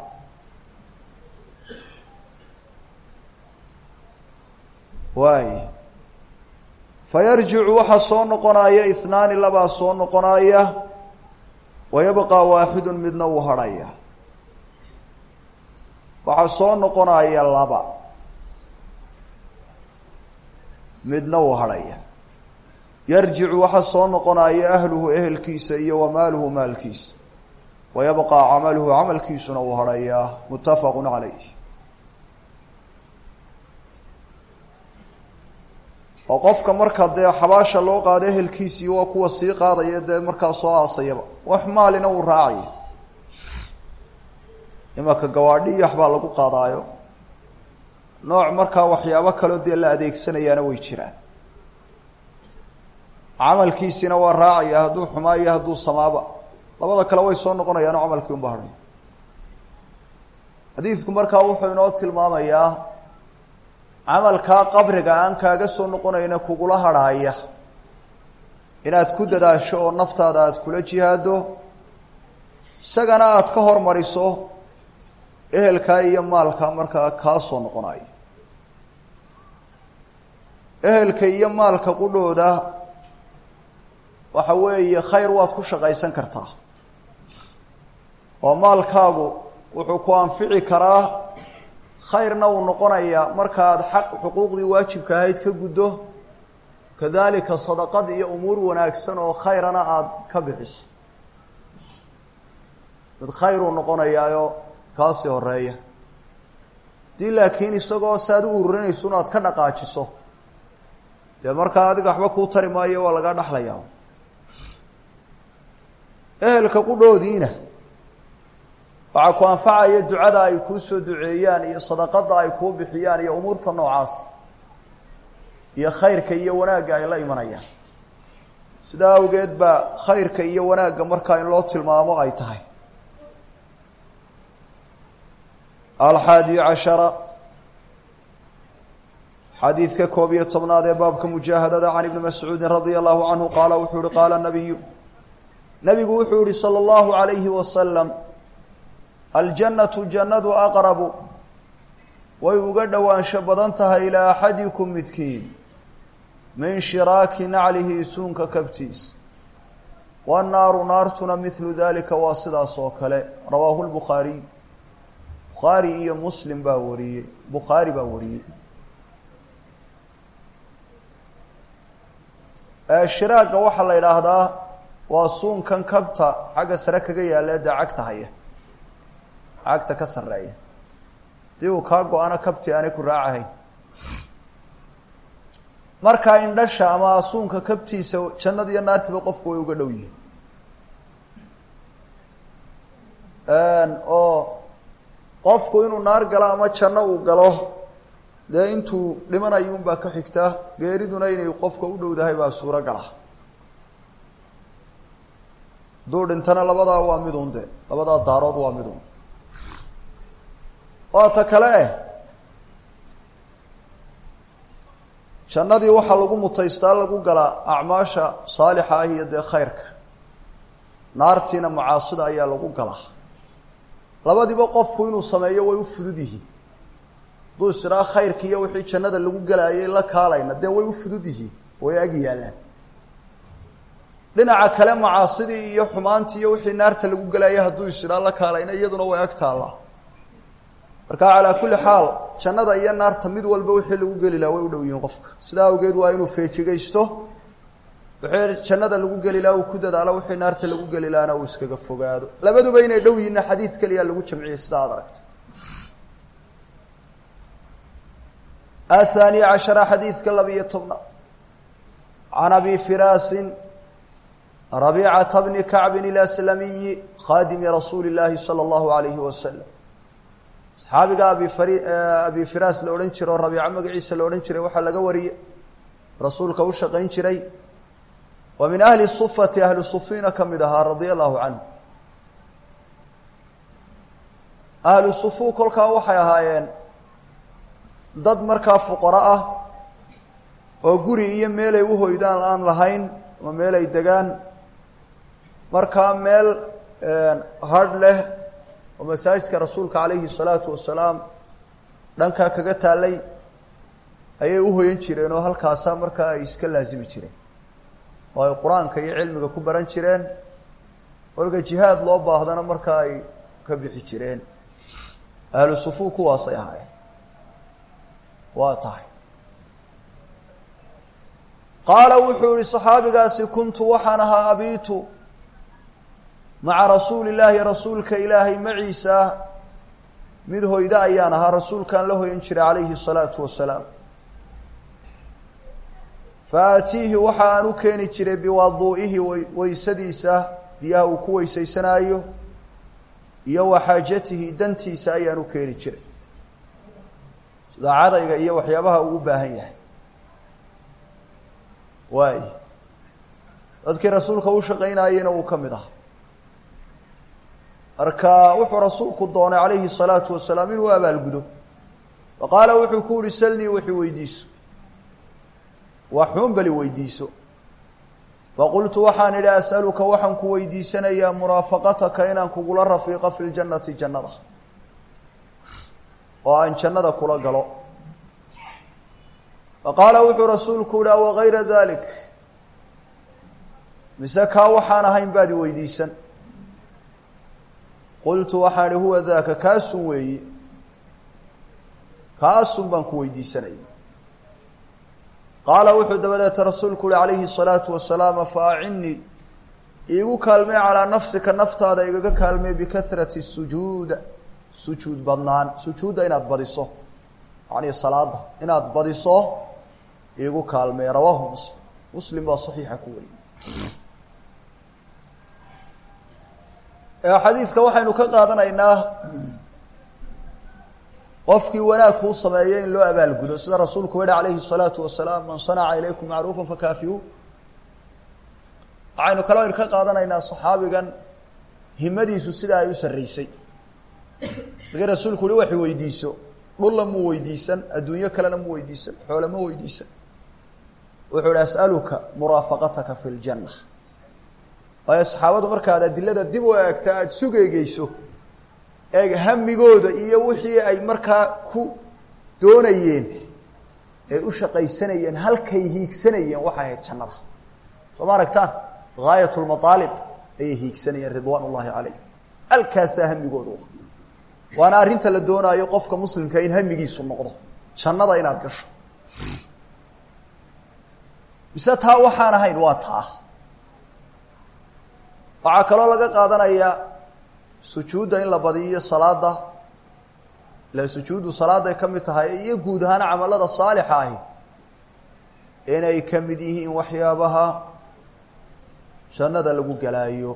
waay fa yarjicu waxaa soo noqonaya ihnaani labaa soo noqonaya wa yabqaa waaxidun midna uu hadhaya waxaa soo noqonaya laba midna uu hadhaya yarjicu waxaa soo noqonaya ahluhu ehelkiisa iyo wa maaluhu maalkiisa wa yabqaa camaluhu camalkiisuna uu hadhayaa muttafaqu calayh oo qofka marka dee xabaasha loo qaado ehelkiisii waa kuwa sii qaadaya dee markaa soo aasayaba wax maalina uu raacaya imaka gawaadhi iyo waxbaa lagu qaadaayo nooc markaa waxyaabo kaloo dee la adeegsanayaana way jiraan camalkiisina waa raacaya hadduu xumaa iyo hadduu samaaba labada kale way soo noqonayaano camalkii unba hadhay xadiidku markaa wuxuu inoo tilmaamayaa camalkaa qabriga aan kaaga soo noqonayna kugula hadhaaya inaad ku dadaasho oo naftaada aada kula jihaado isagana aada ka hormariso ehelkaa iyo maalkaa markaa kaa soo noqonayo ehelka iyo maalka qudhooda waxa weeye khayr waad ku shaqaysan kartaa oo maalkaagu wuxuu ku anfici karaa khayrna uu noqonayaa markaad xaq xuquuqdii waajibka ahayd ka guddo kadalika sadaqad iyo umuur wanaagsan oo khayrana aada ka bixiso mid khayruu noqonayaayo kaasii horeeya haddii laakiin isagoo saaad u ururinayso inaad ka dhaqaajiso dee markaa adiga waxba kuu tari maayo waa laga dhexlayaa ehelka qudhoodiina waxaa ku anfacaya ducada ay kuu soo duceeyaan iyo sadaqada ay kuu bixiyaan iyo umuurta noocaas iyo khayrka iyo wanaagga ay la imanayaan sidaa awgeed baa khayrka iyo wanaagga markaa in loo tilmaamo ay tahay alxaadi cashara xadiidka koob iyo tobnaad ee baabka mujaahadada can ibni mascuudin radia allahu canhu qaala wuxuu yihi qaala nabiyu nabigu wuxuu yihi salى اllahu alayhi wasalam aljannatu jannadu aqrabu way uga dhowaansho badan tahay ilaa axadikum midkiin min shiraaki naclihi suunka kabtiis wannaaru naartuna midlu dalika waa sidaas oo kale rawaahu lbukhaariy bukhaari iyo muslim baa wariyey bukhaari baa wariyey shiraagga waxaa la yidhaahdaa waa suunkan kabta xagga sare kaga yaalla dee cagta haya cagta ka sarreeya hadii uu kaa go-ana kabti aanay ku raacahayn markaa indhasha ama suunka kabtiisa jannada iyo naartiba qofku way uga dhow yihin oo qofku inuu naar galo ama janno uu galo dee intuu dhimanayo unbaa ka xigta geeriduna inay qofka u dhowdahay baa suuro gala hadduu dhintana labadaa waa midun de labadaa daarood waa midun waa ta kale eh jannadii waxaa lagu mutaystaa lagu galaa acmaasha saalixa ah iyo dee khayrka naartiina macaasida ayaa lagu galaa labadiiba qofku inuu sameeyo way u fudud yihiin hadduu isdhaa khayrka iyo wixii jannada lagu galaayay la kaalayna dee way u fudud yihiin way ag yaallaan dhinaca kale macaasidii iyo xumaantii iyo wixii naarta lagu galaayay hadduu isdhaa la kaalayna iyaduna way ag taallaa marka calaa kulli xaal jannada iyo naarta mid walba wixii lagu geli laha way u dhow yihiin qofka sidaa awgeed waa inuu feejigaysto wixii jannada lagu geli laha uu ku dadaalo wixii naarta lagu geli lahana uu iskaga fogaado labaduba inay dhow yihinna xadiid keliya lagu jamciyey sida aad aragto athani cashara xadiidka labiyo tobnaad can abi firaasin rabiicata bni kacbin ilaslamiyi khaadimi rasuuli llaahi sala allahu alayhi wasalam saxaabiga abi fari abi firaas la odhan jiro o rabiico magaciisa la odhan jiray waxaa laga wariyey rasuulka u shaqayn jiray wa min ahli sufati ahli sufiina ka mid ahaa radia allahu canhu ahlu sufu kolkaa waxay ahaayeen dad markaa fuqaro ah oo guri iyo meelay u hoydaan aan lahayn ama meel ay degaan markaa meel hadh leh oo masaajidka rasuulka calayhi salaatu wasalaam dhankaa kaga taallay ayay u hoyan jireen oo halkaasaa markaa ay iska laasimi jireen oo ay qur-aanka iyo cilmiga ku baran jireen kolka jihaad loo baahdana markaa ay ka bixi jireen ahlu sufu kuwaasay ahaayeen waa tahay qaala wuxuu yihi saxaabigaasi kuntu waxaan ahaa abiitu maca rasuuli illaahi rasuulka ilaahay maciisa mid hoyda ayaan ahaa rasuulkaan la hoyan jiray calayhi الsalaatu wasalaam fa aatiihi waxa aan u keeni jiray biwaduu'ihi weysadiisa biyaha uu ku weysaysanaayo iyo wa xaajatihi dantiisa ayaan u keeni jiray sida cadayga iyo waxyaabaha uu u baahan yahay waay dadkii rasuulka u shaqaynayena uu ka mid aha marka wuxuu rasuulku doonay calayhi الsalaatu wasalaam inuu abaalgudo fa qaala wuxuu ku uhi salnii wixii weydiiso waxuun bali weydiiso faqultu waxaan idhi as'aluka waxaan ku weydiisanayaa muraafaqataka inaan kugula rafiiqo fi ljannati jannada oo aan jannada kula galo fa qaala wuxuu rasuulku yihi awa gayra dalik mise kaa waxaan ahayn baad i weydiisan qultu waxaan ihi huwa daaka kaasun weeye kaasun baan ku weydiisanaya qaala wuxuu dabadeeta rasuulku uhi calayhi الsalaatu wasalaam fa acinnii iigu kaalmee calaa nafsika naftaada igaga kaalmee bikahrati sujuud sujuud badnaan sujuudda inaad badiso yani salaada inaad badiso iigu kaalmee rawaahu muslim muslim baa saxiixa ku wariyey xadiidka waxaynu ka qaadanaynaa qofkii wanaag kuu sameeyo in loo abaalgudo sida rasuulku yihi calayhi الsalaatu wasalaam man sanaca ilaykum macruufa fakaafiyu waxaynu kaloo ka qaadanaynaa saxaabigan himadiisu sida ay u sarreysay markii rasuulku uhi wax weydiiso dhulla mu weydiisan adduunyo kalena mu weydiisan xoole ma weydiisan wuxuu hi as'aluka muraafaqataka fi ljanna waayo saxaabadu markaad adilada dib u eegta aada sugeegeyso eeg hamigooda iyo wixii ay markaa ku doonayeen ee u shaqaysanayeen halkay hiigsanayeen waxay ahayd jannada soo ma aragtaan gaayat lmaaalib ayay hiigsanayeen ridwaan ullahi calayhim halkaasaa hamigoodu waana arrinta la doonaayo qofka muslimka in hamigiisu noqdo jannada inaad gasho mise taa waxaan ahayn waa taa waxaa kaloo laga qaadanayaa sujuudda in la badiyo salaada ila sujuuddu salaaday ka mid tahay iyo guud ahaan camalada saalixa ahi inay ka mid yihiin waxyaabaha jannada lagu galaayo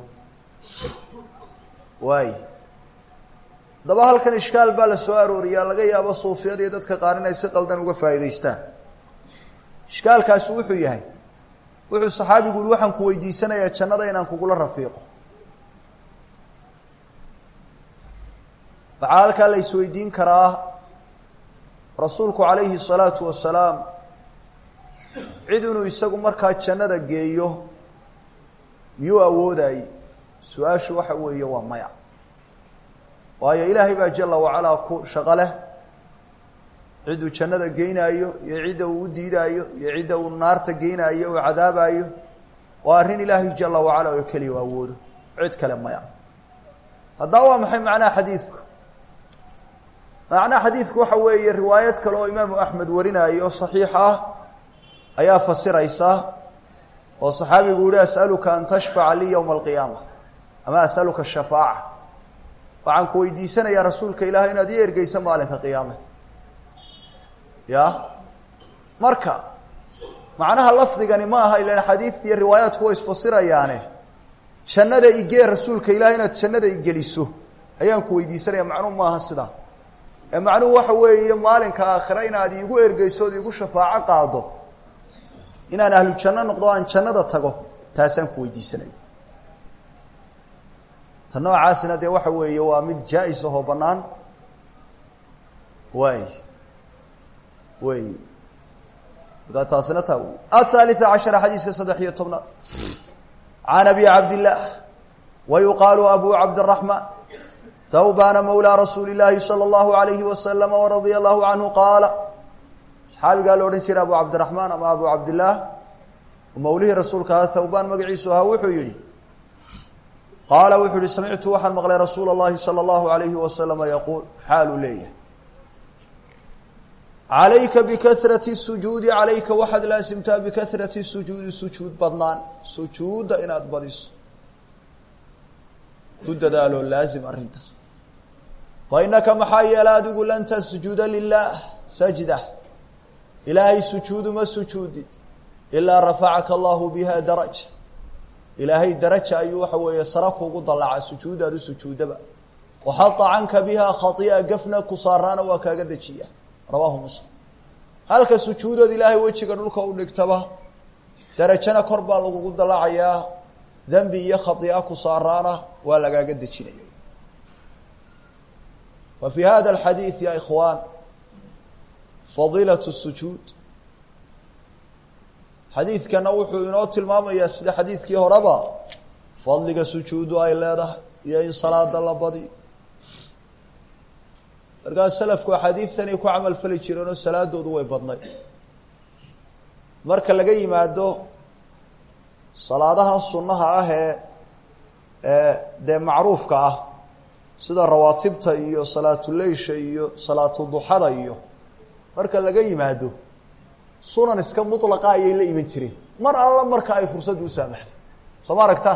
waay haddaba halkan ishkaal baa la soo arooriyaa laga yaabo suufiyada iyo dadka qaar inay si qaldan uga faa'iidaystaan ishkaalkaasi wuxuu yahay wuxuu saxaabigu uhi waxaan ku weydiisanayaa jannada inaan kugula rafiiqo waxaa halkaa la isweydiin karaa rasuulku calayhi الsalaatu wasalaam cid inuu isagu markaa jannada geeyo miyuu awoodayey su-aashu waxa weeye waa maya waayo ilaahay baa jala wacalaa ku shaqo leh cidduu jannada geynaayo iyo cidda uu u diidaayo iyo cidda uu naarta geynaayo uu cadaabaayo waa arrin ilaahay jala wacala oo keliya u awoodo cid kale maya haddaba waa maxay macnaha xadiidku macnaha xadiidku waxa weeye riwaayad kale oo imaamu axmed warinaayo saxiix ah ayaa fasiraysa oo saxaabigu yihi as'aluka an tashfaca lii yowma alqiyaama ama as'aluka shafaaca waxaan ku weydiisanayaa rasuulka ilaahay inaad ii ergeyso maalinka qiyaame ya marka macnaha lafdigani ma aha ilan xadiid iyo riwaayaadku way isfasirayaane jannada igee rasuulka ilahay inaad jannada igeliso ayaan ku weydiisanaya macnuhu maaha sidaa ee macnuhu waxa weeye maalinka aakhire inaad iigu ergeyso od iigu shafaaco qaado inaan ahlu janno noqdo aan jannada tago taasaan ku weydiisanaya ta noocaasina dee waxa weeye waa mid jaa-is ahoo bannaan waay wey markaa taasina taa wey aلثaaliثa caشhara xadiiska saddex iyo tobnaad can abi cabdillaah wa yuqaalu abu cabdالرaحmaan thawbana mawlaa rasuuli الlaahi salى الlahu عalayhi waslama waradia allahu canhu qaala saxaabigaa la odhan jiray abu cabdiraحmaan ama abu cabdillaah mawlihii rasuulka ahaa thawbaan magaciisu ahaa wuxuu yihi qaala wuxuu yihi samictu waxaan maqlay rasuula الlahi salى الlahu عalayhi waslama yaquul xaaluu leeyahay calayka bikahrati sujuudi calayka waxaad laasimtaa bikahrati sujuudi sujuud badnaan sujuudda inaad badiso ku dadaaloo laazim arrinta fa innaka maxaa yeela adigu lan tasjuda lilaah sajda ilaahay sujuudu ma sujuudid ilaa rafacaka allahu biha daraja ilaahay daraja ayuu waxa weeye sara kuugu dallaca sujuudaadu sujuudaba waxada canka biha khai'a gafna ku saaraana waa kaaga dejiya rawaahu muslim halka sujuudood ilaahay wejiga dhulka u dhigtaba darajana kor baa lagugu dalacayaa dembi iyo khai'a ku saaraana waa lagaaga dejinaya wa fii hada alxadiid ya ikhwaan fadiilat sujuud xadiidkana wuxuu inoo tilmaamayaa sida xadiidkii horeba fadliga sujuudu ay leedahay iyo in salaada la badiyo markaas salafku axaadiidtani ku camal fali jireenoo salaadoodu way badnayd marka laga yimaado salaadahan sunnaha ah ee ee dee macruufka ah sida rawaatibta iyo salaatuleysha iyo salaatu duxada iyo marka laga yimaado sunan iska mulaqa ayay la iman jireen mar alla marka ay fursaddu u saamaxdo soo ma aragta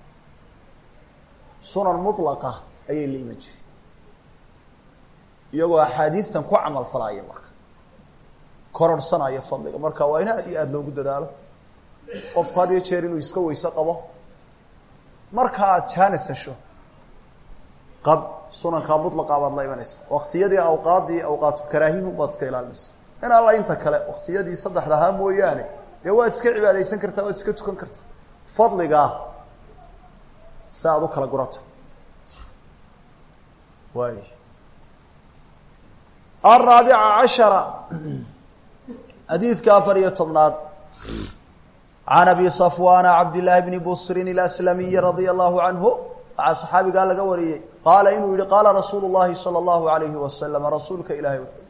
sunan mulaqa ayay la iman jireen iyagoo axaadiidtan ku camal falaya marka kororhsanaya fadliga marka waa in aad iyo aada loogu dadaalo qofku had iyo jeer inuu iska weyse qabo marka aad jaanis hesho qab sunankaa mulaqa baad la imanaysa waktiyadii awqaaddii awqaatulkaraahihu baad iska ilaalinaysa in alla inta kale waktiyadii saddexda ahaa mooyaane dee waad iska cibaadaysan kartaa waad iska tukan kartaa fadligaa si aad u kala gurato waay alraabica cashara xadiidka afar iyo tobnaad can abi safwana cabdillaahi bni busrin ilaslamiyi radia allahu canhu waxaa saxaabigaa laga wariyey qaala inuu yihi qaala rasuulu llahi sala allahu alayhi wasalam rasuulka ilaahay wuxuu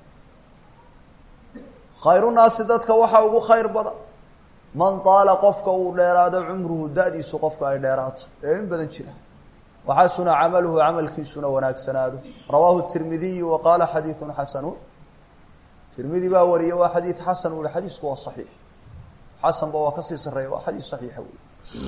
khayru naasi dadka waxaa ugu khayr badan man taala qofka uu dheeraado cumruhu da-diisu qofka ay dheeraato ee in badan jira waxasuna camaluhu camalkiisuna wanaagsanaado rawaahu tirmidiyu wa qaala xadiidun xasanun tirmidi baa wariye waa xadiid xasan u hi xadiisku waa saxiix xasanba waa kasii sareeya waa xadiis saxiixa wey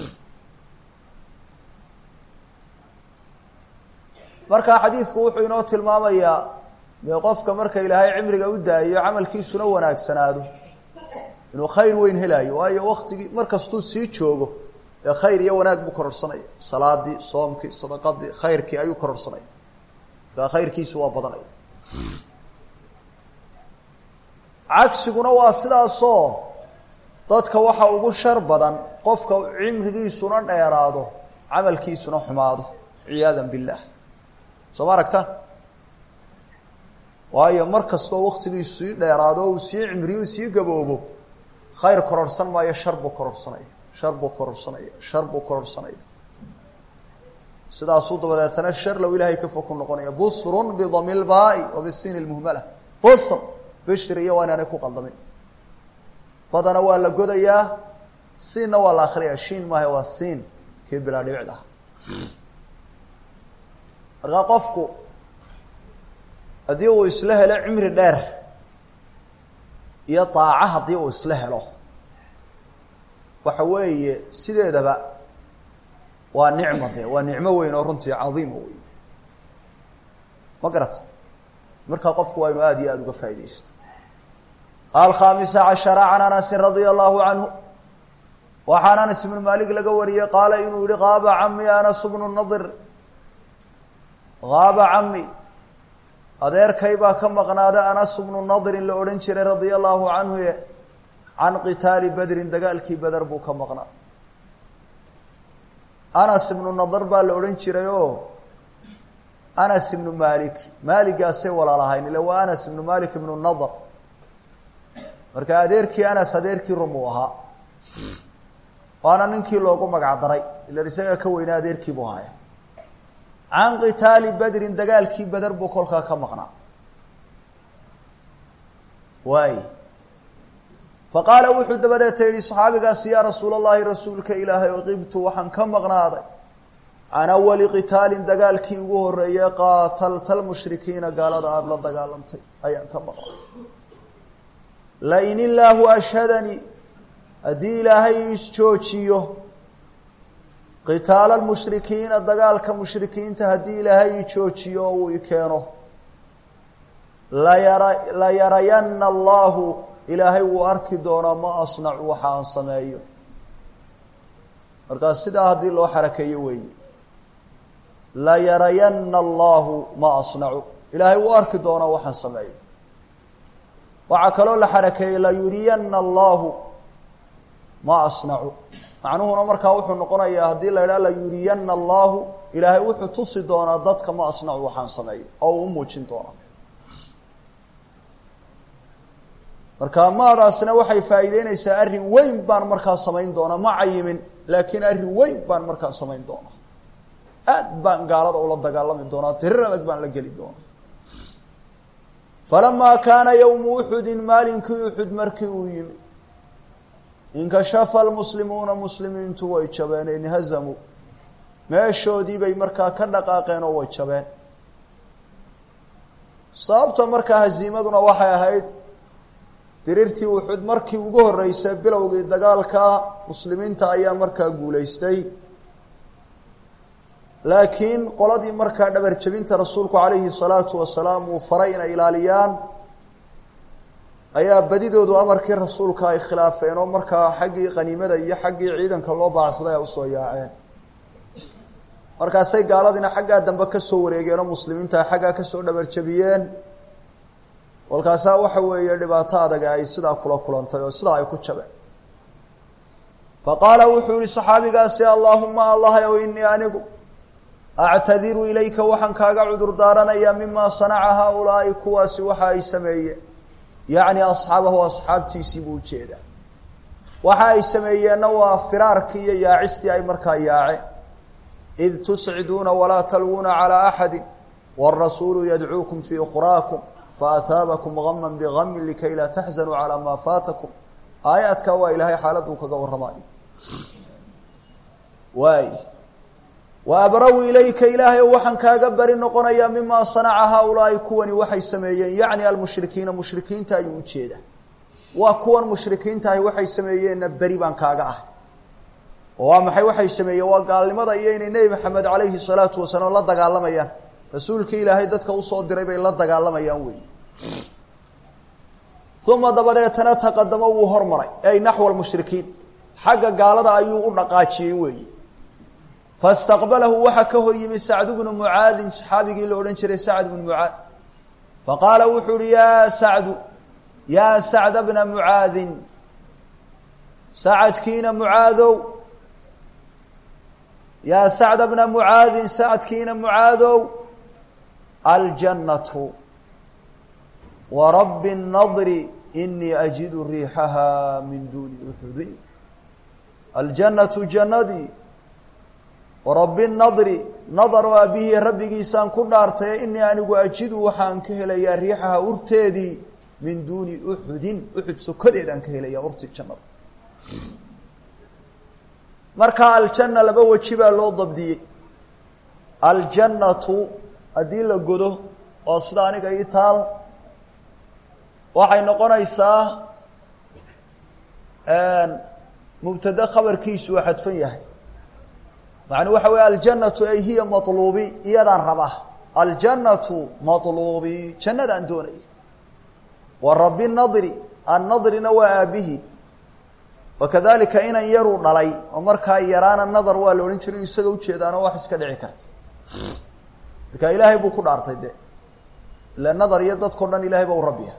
marka xadiidku wuxuu inoo tilmaamayaa dee qofka marka ilaahay cimriga u daayo camalkiisuna wanaagsanaado inuu khayr weyn helaayo waayo waktigii markastuu sii joogo ee khayr iyo wanaag buu kororsanaya salaadii soomkii sadaqadii khayrkii ayuu kororsanaya markaa khayrkiisu waa badanaya cagsiguna waa sidaasoo dadka waxa ugu shar badan qofka cimrigiisuna dheeraado camalkiisuna xumaado ciyaada billah soo ma aragta waayo mar kastoo waktigiisu sii dheeraado o uu sii cimriyo sii gaboobo khayr kororhsan maayo shar buu kororhsanaya shar buu kororhsanaya shar buu kororhsanaya sidaasuu dabadeetana shar low ilaahay ka fog ku noqonaya busrun bidami lbaai wa bisiin lmuhmala busr bishir iyo waa inaanay ku qaldamin badana waa la godayaa siinna waa la akriyaa shiin maaha waa siin kii bilaa dhibicda ah markaa qofku haddii uu isla helo cimri dheer iyo daaco haddii uu isla helo waxa weeye sideedaba waa nicmo de waa nicmo weyn oo runtii cadiima wey ma garata markaa qofku waa inu aada iyo aada uga faaidaysto alkhamisa cashara can anasin radia allahu canhu waxaan anas ibnu malik laga wariyey qaala inuu yihi qaaba cami anas bnu nadir haaba cami adeerkay baa ka maqnaada anas bnu nadirin la odhan jiray radia allahu canhu can qitaali bedrin dagaalkii beder buu ka maqnaa anas ibnu nadar baa la odhan jiray oo anas ibnu malik maaligaasay walaalahayn ile waa anas ibnu malik ibnu nadar marka adeerkii anas adeerkii rum uu ahaa waana ninkii loogu magac daray ila isagaa ka weynaa adeerkii buu ahaya can qitaali bedrin dagaalkii beder buu kolkaa ka maqnaa waay fa qaala wuxuu dabadeeta yihi saxaabigaasi yaa rasuul allahi rasuulka ilaahay qibtu waxaan ka maqnaaday can awali qitaalin dagaalkii ugu horeeyey qaatalta lmushrikiina gaalada aada la dagaalantay ayaan ka maqnaaday lain illaahu ashhadanii haddii ilaahay isjoojiyo qitaala lmushrikiina dagaalka mushrikiinta haddii ilaahay i joojiyo oo uu i keeno layara layarayana allahu ilaahay wuu arki doonaa ma asnacu waxa aan sameeyo markaa sidaa haddii loo xarakeeyo weeye layarayana allahu ma asnacu ilaahay wuu arki doonaa waxaan sameeyo waxaa kaloo la xarakeeyey layuriyana allahu ma asnacu macnuhuna markaa wuxuu noqonayaa haddii la idhaha layuriyana allahu ilaahay wuxuu tusi doonaa dadka ma asnacu waxaan sameeyo oo uu u muujin doonaa marka maadaasna waxay faa'iideynaysaa arrin weyn baan markaa samayn doonaa ma cayimin laakiin arrin weyn baan markaa samayn doonaa aad baan gaalada ula dagaalami doonaa tirir adag baan la geli doonaa falamaa kaana yowmu uxudin maalinkii uxud markii uu yimi inkashafa almuslimuuna muslimiintu way jabeen inhazamuu meeshoodii bay markaa ka dhaqaaqeen oo way jabeen sababta markaa haziimaduna waxay ahayd diriirtii uxud markii ugu horreysay bilowgii dagaalka muslimiinta ayaa markaa guulaystay laakiin qoladii markaa dhabar jebinta rasuulku calayhi salaatu wasalaam uu faray inay ilaaliyaan ayaa badidoodu amarkii rasuulka ay khilaafeen oo markaa xaggii qaniimada iyo xaggii ciidanka loo baacsaday ay usoo yaaceen markaasay gaaladiina xaggaa dambe kasoo wareegeen oo muslimiinta ay xaggaa kasoo dhabar jebiyeen walkaasaa waxa weeye dhibaato adag ay sidaa kula kulantay oo sidaa ay ku jabeen fa qaala wuxuu yihi saxaabigaasi allaahuma allah ow inii anigu actadiru ilayka waxaan kaaga cudur daaranayaa mima sanaca haaulaai kuwaasi waxa ay sameeyeen yacni asxaabahu asxaabtiisii buu ujeedaa waxa ay sameeyeenna waa firaarkii iyo yaacistii ay markaa yaaceen id tusciduuna walaa talwuuna calaa axadi wاrasuulu yadcuukum fii ukraakum faahaabakum gama bigami likay laa taxzanuu calaa maa faatakum aayaadkaa waa ilaahay xaaladuu kaga warramayo waay wa abraw ilayka ilaahay waxaan kaaga beri noqonayaa mima sanaca haaulaai kuwani waxay sameeyeen yacni almushrikiina mushrikiinta ayuu ujeeda waa kuwan mushrikiintahay waxay sameeyeenna beri baan kaaga ah oo waa maxay waxay sameeyeen waa gaalnimada iyo inay nebi maxamed calayhi salaatu wasalaam la dagaalamayaan rasuulkii ilaahay dadka usoo diray bay la dagaalamayaan wey uma dabadeetana taqadamo wuu hormaray ay naxwa lmushrikiin xagga gaalada ayuu u dhaqaajiyey weeyi fastaqbalahu waxaa ka hor yimi sacd bnu mucaadin saxaabigii la odhan jiray sacd bnu mucaad faqaala wuxuu uhi yaa sacdu yaa sacda bna mucaadin sacadkiina mucaadow yaa sacda bna mucaadin sacadkiina mucaadow aljannatu warabbi الnadri inii ajidu riixaha min duuni uxudin aljannatu jannadii warabbi nadri nadar oo aabihii rabbigiisaan ku dhaartay inii anigu ajidu waxaan ka helayaa riixaha urteedii min duuni uxudin uxud sokadeedaan ka helayaa urti jannada marka aljanna laba weji baa loo dabdiyey aljannatu haddii la godo oo sida aniga ii taal waxay noqonaysaa mubtade khabarkiisu waa xadfan yahay macnuu waxa weeye aljannatu ay hiya maluubi iyadaan rabaa aljannatu maluubi jannadaan doonaya wa rabbi nadri annadrina waa aabihi wakadalika inan yaruu dhalay oo markaa yaraana nadar waa la odhan jiray isaga ujeedaano wax iska dhici karta marka ilaahay buu ku dhaartay de ila nadar iyo dadkao dhan ilahay ba u rabbiya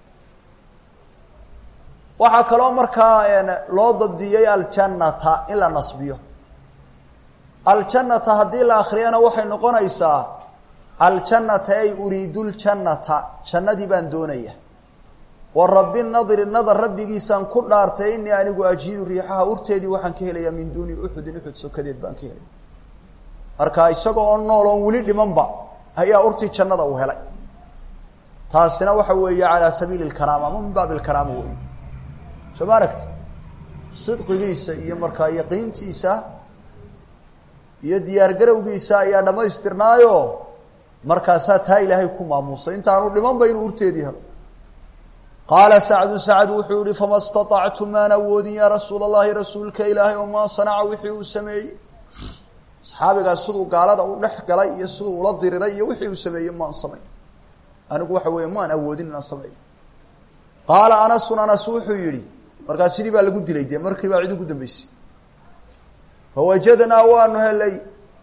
waxaa kaloo markaa loo dabdiyey aljannata in la nasbiyo aljannata haddii la akriyana waxay noqonaysaa aljannata ay uriidu ljannata jannadii baan doonaya wa rabbi nadri nadar rabbigiisaan ku dhaartay inii anigu ajiidu riixaha urteedii waxaan ka helayaa min duuni uxudin uxud sokadeed baan ka helaya marka isaga oo nool oon weli dhimanba ayaa urtii jannada uu helay taasina waxa weeye calaa sabiili lkaraama ama min baabi lkaraama wey soo ma aragti sidqigiisa iyo markaa yaqiintiisa iyo diyaar garowgiisa ayaa dhamaystirnaayo markaasaa taa ilaahay ku maamuusay intaanu dhimanba inuu urteedii helo qaala sacdu sacd wuxuu yihi fama staطactu maan awoodin yaa rasuul اllahi rasuulka ilaahay oo maa sanaca wixii uu sameeyey saxaabigaas siduu gaalada u dhex galay iyo siduu ula diriray iyo wixii uu sameeyey maan samayn anigu waxa weeye maan awoodin inaan sameeyo qaala anasun anas wuxuu yihi markaa sidii baa lagu dilay dee markii baa cid ugu dambeysay fawajadnaa waanu helay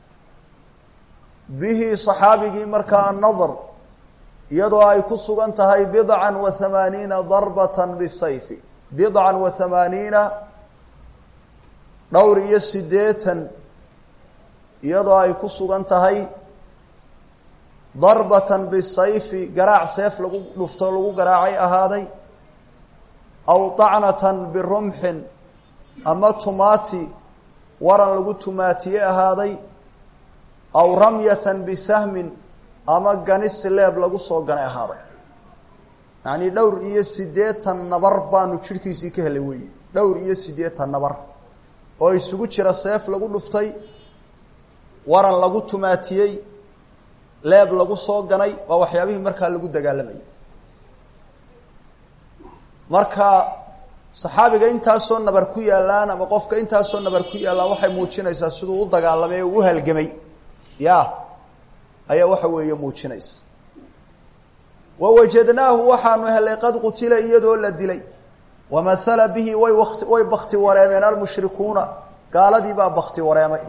bihi صaxaabigii markaa annadr iyadoo ay ku sugan tahay bidca wa hamaaniina darbata bisayfi bidca wa hamaaniina dhowr iyo sideetan iyadoo ay ku sugan tahay darbatan bisayfi garaac seef lagu dhufto lagu garaacay ahaaday aw dacnatan birumxin ama tumaati waran lagu tumaatiye ahaaday aw ramyatan bisahmin ama ganis leeb lagu soo ganay ahaaday yacnii dhowr iyo siddeetan nabar baanu jidhkiisii ka helay wey dhowr iyo siddeetan nabar oo isugu jira seef lagu dhuftay waran lagu tumaatiyey leeb lagu soo ganay waa waxyaabihii markaa lagu dagaalamayay marka saxaabiga intaasoo nabar ku yaallaan ama qofka intaasoo nabar ku yaallaan waxay muujinaysaa siduu u dagaalamay oo u halgamay ya ayaa waxa weeye muujinaysa wa wajadnaahu waxaanu helay qad qutila iyadoo la dilay wamathala bihi way wati way bakti wareemeen almushrikuuna gaaladii baa bakti wareemay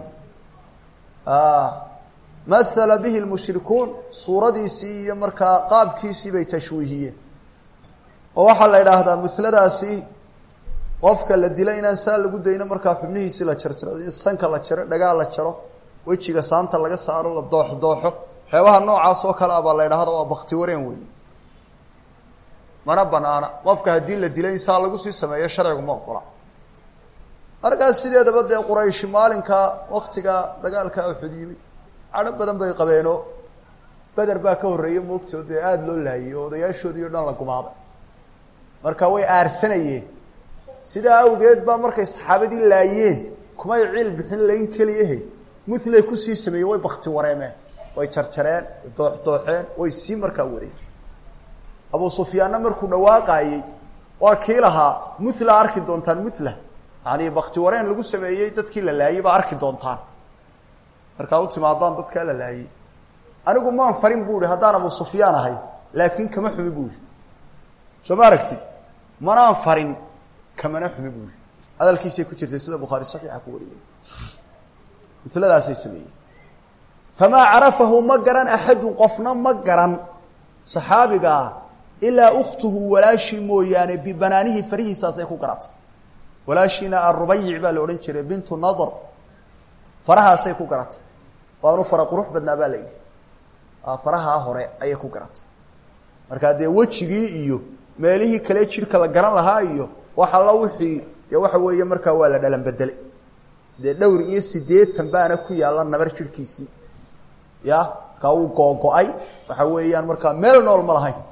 mathala bihi lmushrikuun suuradiisii iyo markaa qaabkiisii bay tashwiihiyeen oo waxaa la idhaahdaa muhladaasi qofka la dila inaan saa lagu dayno markaa xubnihiisi la jarjaro in sanka la jaro dhagaa la jaro wejiga saanta laga saaro la doox dooxo waxyaabaha noocaas oo kale a baa la idhahda waa bakti wareen wey mana banaana qofka haddii la dila in saa lagu sii sameeyo sharcigu ma ogola markaas sideedaba dee quraysh maalinka waktiga dagaalka uxud yimi cadho badan bay qabeeno beder baa ka horreeya moogtoo dee aada loo laayay oo odayaashoodii o dhan la gumaaday marka way aarsanayeen sidaa awgeed baa markay saxaabadii laayeen kumay ciil bixin layn keliyahe mulay kusii sameeyey way bakti wareemeen way jarjareen way dooxdooxeen way sii markaa wareen abu sufyaanna markuu dhawaaqaayey waa kii lahaa mula arki doontaan mula yani bakti wareen lagu sameeyey dadkii la laayey baa arki doontaan markaa u timaadaan dadkaa la laayey anigu maan farin bu ihi haddaan abu sufyaan ahay laakiin kama xumi bu ihi soo ma aragtid manaan farin kamana xumi bu ihi hadalkiisay ku jirtay sida bukhaari saxiixa ku wariyay miladaasay sameeyey famaa carafahu ma garan axadun qofna ma garan saxaabiga ah ilaa ukhtuhu walaashii mooyaane bibanaanihi farihiisaasay ku garatay walaashiina arubayic baa la odhan jiray bintu nadr farahaasay ku garatay waanu fara qurux badnaa baa la yidhi farahaa hore ayay ku garatay markaa dee wejigii iyo meelihii kale jidhka la garan lahaa iyo wax alla wixii dee waxa weeye markaa waa la dhalan bedelay dee dhowr iyo siddeetan baana ku yaalla nabar jidhkiisii ya markaa wuu googo-ay waxa weeyaan markaa meel nool ma lahayn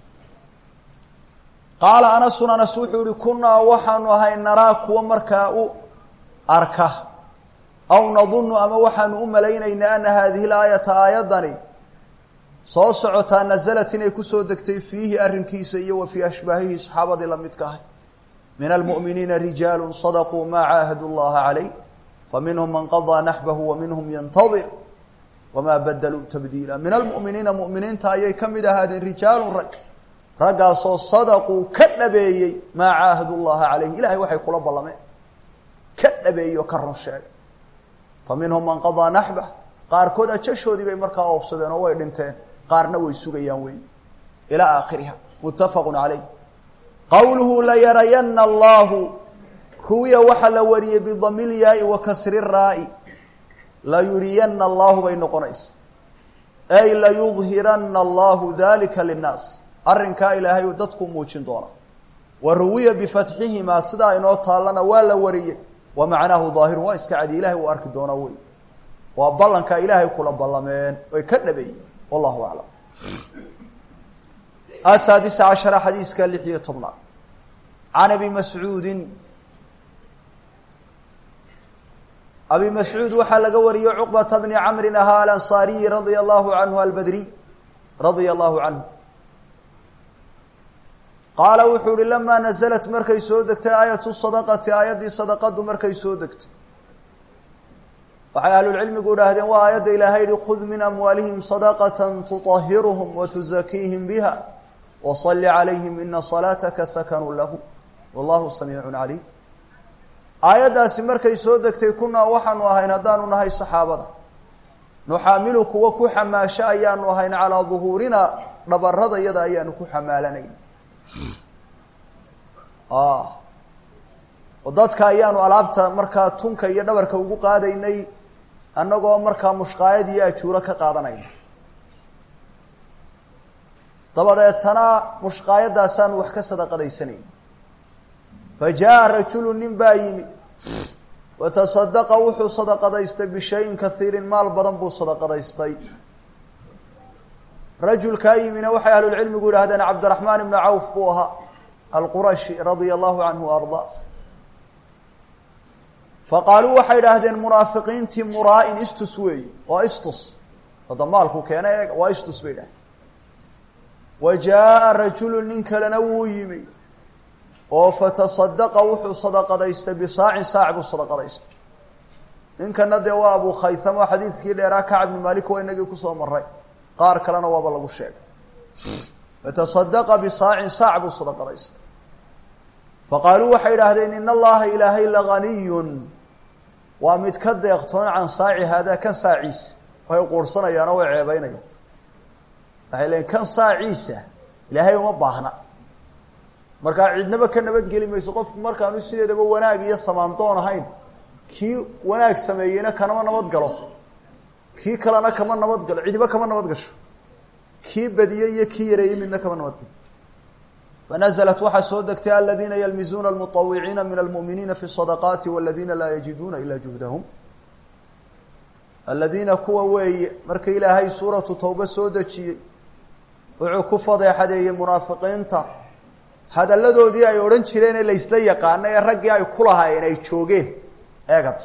qaala anasun anas wuxuu ihi kunaa waxaanu ahay naraa kuwa markaa u arka aw nadunnu ama waxaanu u malaynaynaa ana haadihi laayata aayadani soo socotaa nasalat inay kusoo degtay fiihi arrinkiisa iyo wa fii ashbaahihi saxaabadii lamidka ahay min almu'miniina rijaalu sadaquu maa caahadu llaha calayh faminhum man qadaa naxbahu wa minhum yantadir wamaa badaluu tabdiila min almu'miniina mu'miniinta ayay ka mid ahaadeen rijaalun rag raggaasoo sadaquu ka dhabeeyey maa caahadu llaha calayh ilahay waxay kula ballameen ka dhabeeyey oo ka run sheegay fa minhum man qadaa naxbah qaarkood ajashoodii bay markaa oofsadeen oo way dhinteen qaarna way sugayaan wey ilaa aakhiriha muttafaqu calayh qowluhu layarayana allahu ruwiya waxaa la wariyey bidami lyaai wa kasri raa'i layuriyana allahu bay noqonaysa ay layudhirana allahu dalika linnaas arrinkaa ilaahay uu dadku muujin doona wa ruwiya bifatxihimaa sidaa inoo taallana waa la wariyey wa macnaahu daahirun waa iska cadi ilahay uu arki doonaa wey waa ballankaa ilaahay kula ballameen way ka dhabeeyeen wallahu aclam asaadisa cashara xadiiska lix iyo tobnaad can abi mascuudin abi mascuud waxaa laga wariyey cuqbata bni camrin ahaa alansaariyi radia allahu canhu albadriy radia allahu canhu qaala wuxuu uhi lamaa naزlat markay soo degtay aayatu sadaqati aayaddii sadaqadu markay soo degtay waxay ahlulcilmigu idhaahdeen waa aayadda ilaahay yihi khud min amwaalihim sadaqata tuطahiruhum watuzakiihim biha waصali calayhim ina salaataka sakanuu lahu wallahu samiicu calayh aayaddaasi markay soo degtay kunaa waxaanu ahayn haddaanu nahay saxaabada nuxaamilu kuwa ku xamaasho ayaanu ahayn calaa duhuurina dhabarada yada ayaanu ku xamaalanayn oo dadka ayaanu alaabta markaa tunka iyo dhabarka ugu qaadaynay annagoo markaa mushqaayad iyo ajuuro ka qaadanayna dabadeetana mushqaayadaasaanu wax ka sadaqadaysanayn fa jaa rajulu nin baa yimi watasadaqa wuxuu sadaqadaystay bishayin kaiirin maal badan buu sadaqadaystay rajulkaa yimina waxay ahlulcilmigu yidhahdeen cabdiraxmaan ibnu cawf buu ahaa alqurashi radia allahu canhu wa ardaa faqaaluu waxay idhaahdeen munaafiqiintii muraa-in istus weeye waa istus hadda maalku keena eeg waa istus bay dhahay wa jaaءa rajulu nin kalena wuu yimi oo fatasadaqa wuxuu sadaqadaystay bisaacin saac buu sadaqadaystay ninkana dee waa abu khaythamo xadiidkii dheeraa kacb bni malik waa inagii kusoo maray qaar kalena waaba lagu sheegay fatasadaqa bisaacin saac buu sadaqadaystay faqaaluu waxay idhaahdeen in allaha ilaahay laganiyun waa mid ka deeqtoon can saaci haadaa kan saaciisa way quursanayaanoo way ceebeynayaan waxay leeyiin kan saaciisa ilaahay uma baahna markaa cidnaba ka nabadgeli mayso qofku markaanu sideedaba wanaag iyo samaandoon ahayn kii wanaag sameeyeyna kanama nabad galo kii kalena kama nabad galo cidiba kama nabad gasho kii badiyey iyo kii yareeyey midna kama nabad galo fanaزlat waxaa soo degtay aladiina ylmizuuna almuطawiciina min almu'miniina fi الصadaqaati wاladiina laa yajiduuna ila juhdahum aladiina kuwa weeye marka ilaahay suuratu tawbe soo dejiyey wuxuu ku fadeexadeeyey munaafiqiinta hadalladoodii ay odhan jireen ee laysla yaqaana ee raggii ay ku lahaayeen ay joogeen eegata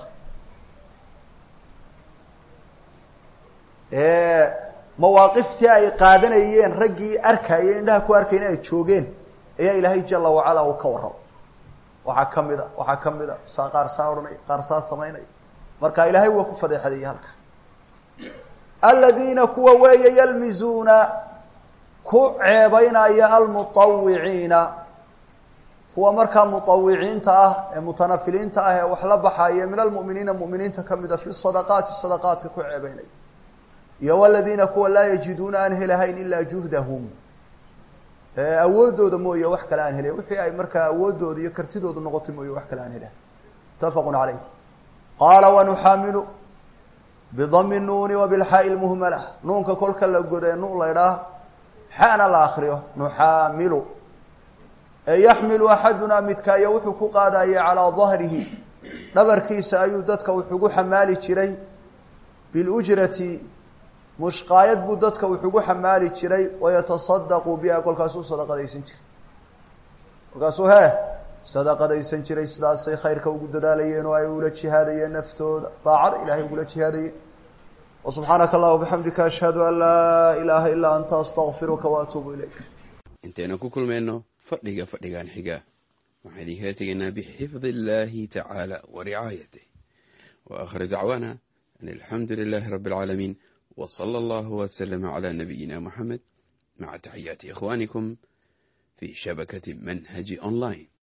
mawaaqiftii ay qaadanayeen raggii arkayeen indhaha ku arkayeen ay joogeen ayaa ilaahay jala wacala uu ka warramo waxaa ka mid a waxaa ka mid a saa qaar saa odhanaya qaar saa samaynaya marka ilaahay waa ku fadeexadeeyey halka aladiina kuwa weeye yalmizuuna ku ceebeynaya almuطawiciina kuwa markaa muطawiciinta ah ee mutanafiliinta ah ee wax la baxaya min almu'miniina mu'miniinta kamida fi sadaqaati sadaqaatka ku ceebeynaya iyo waladiina kuwa laa yajiduuna aan helahayn ilaa juhdahum awoodooda mooye wax kale aan helayn wixii ay markaa awoodooda iyo kartidooda noqotay mooye wax kale aan helayn mutafaqu caleyh qaala wanuxaamilu bidami nuuni wa bilxaa'i lmuhmala nuunka kolka la godee nu la ydhaah xana la akriyo nuxaamilu ee yaxmilu axadunaa midkaayo wuxuu ku qaadayay calaa dahrihi dhabarkiisa ayuu dadka wuxugu xamaali jiray bilujrati mushqaayad buu dadka wuxugu xamaali jiray wayatasadaqu biha kolkaasuu sadaqadaysan jiray kolkaasuu hee sadaqadaysan jiray sidaasay khayrka ugu dadaalayeen oo ay ula jihaadayeen naftooda daacada ilahay ugula jihaadayeen wsubxaanaka allah bixamdika ashhadu an laa ilaaha ilaa anta astaqfiruka waatuubu ilayk intaynu ku kulmayno fadhiga fadhigan xiga waxaan idinkala tegaynaa bixifdi illahi tacaala wa ricaayatih wa aakhiru dacwaana an alxamdu lilahi rabi اlcaalamiin w slى اllah wslama cla nabiyina muxamed maca taxiyaati ikhwanikum fi shabakati manhaji online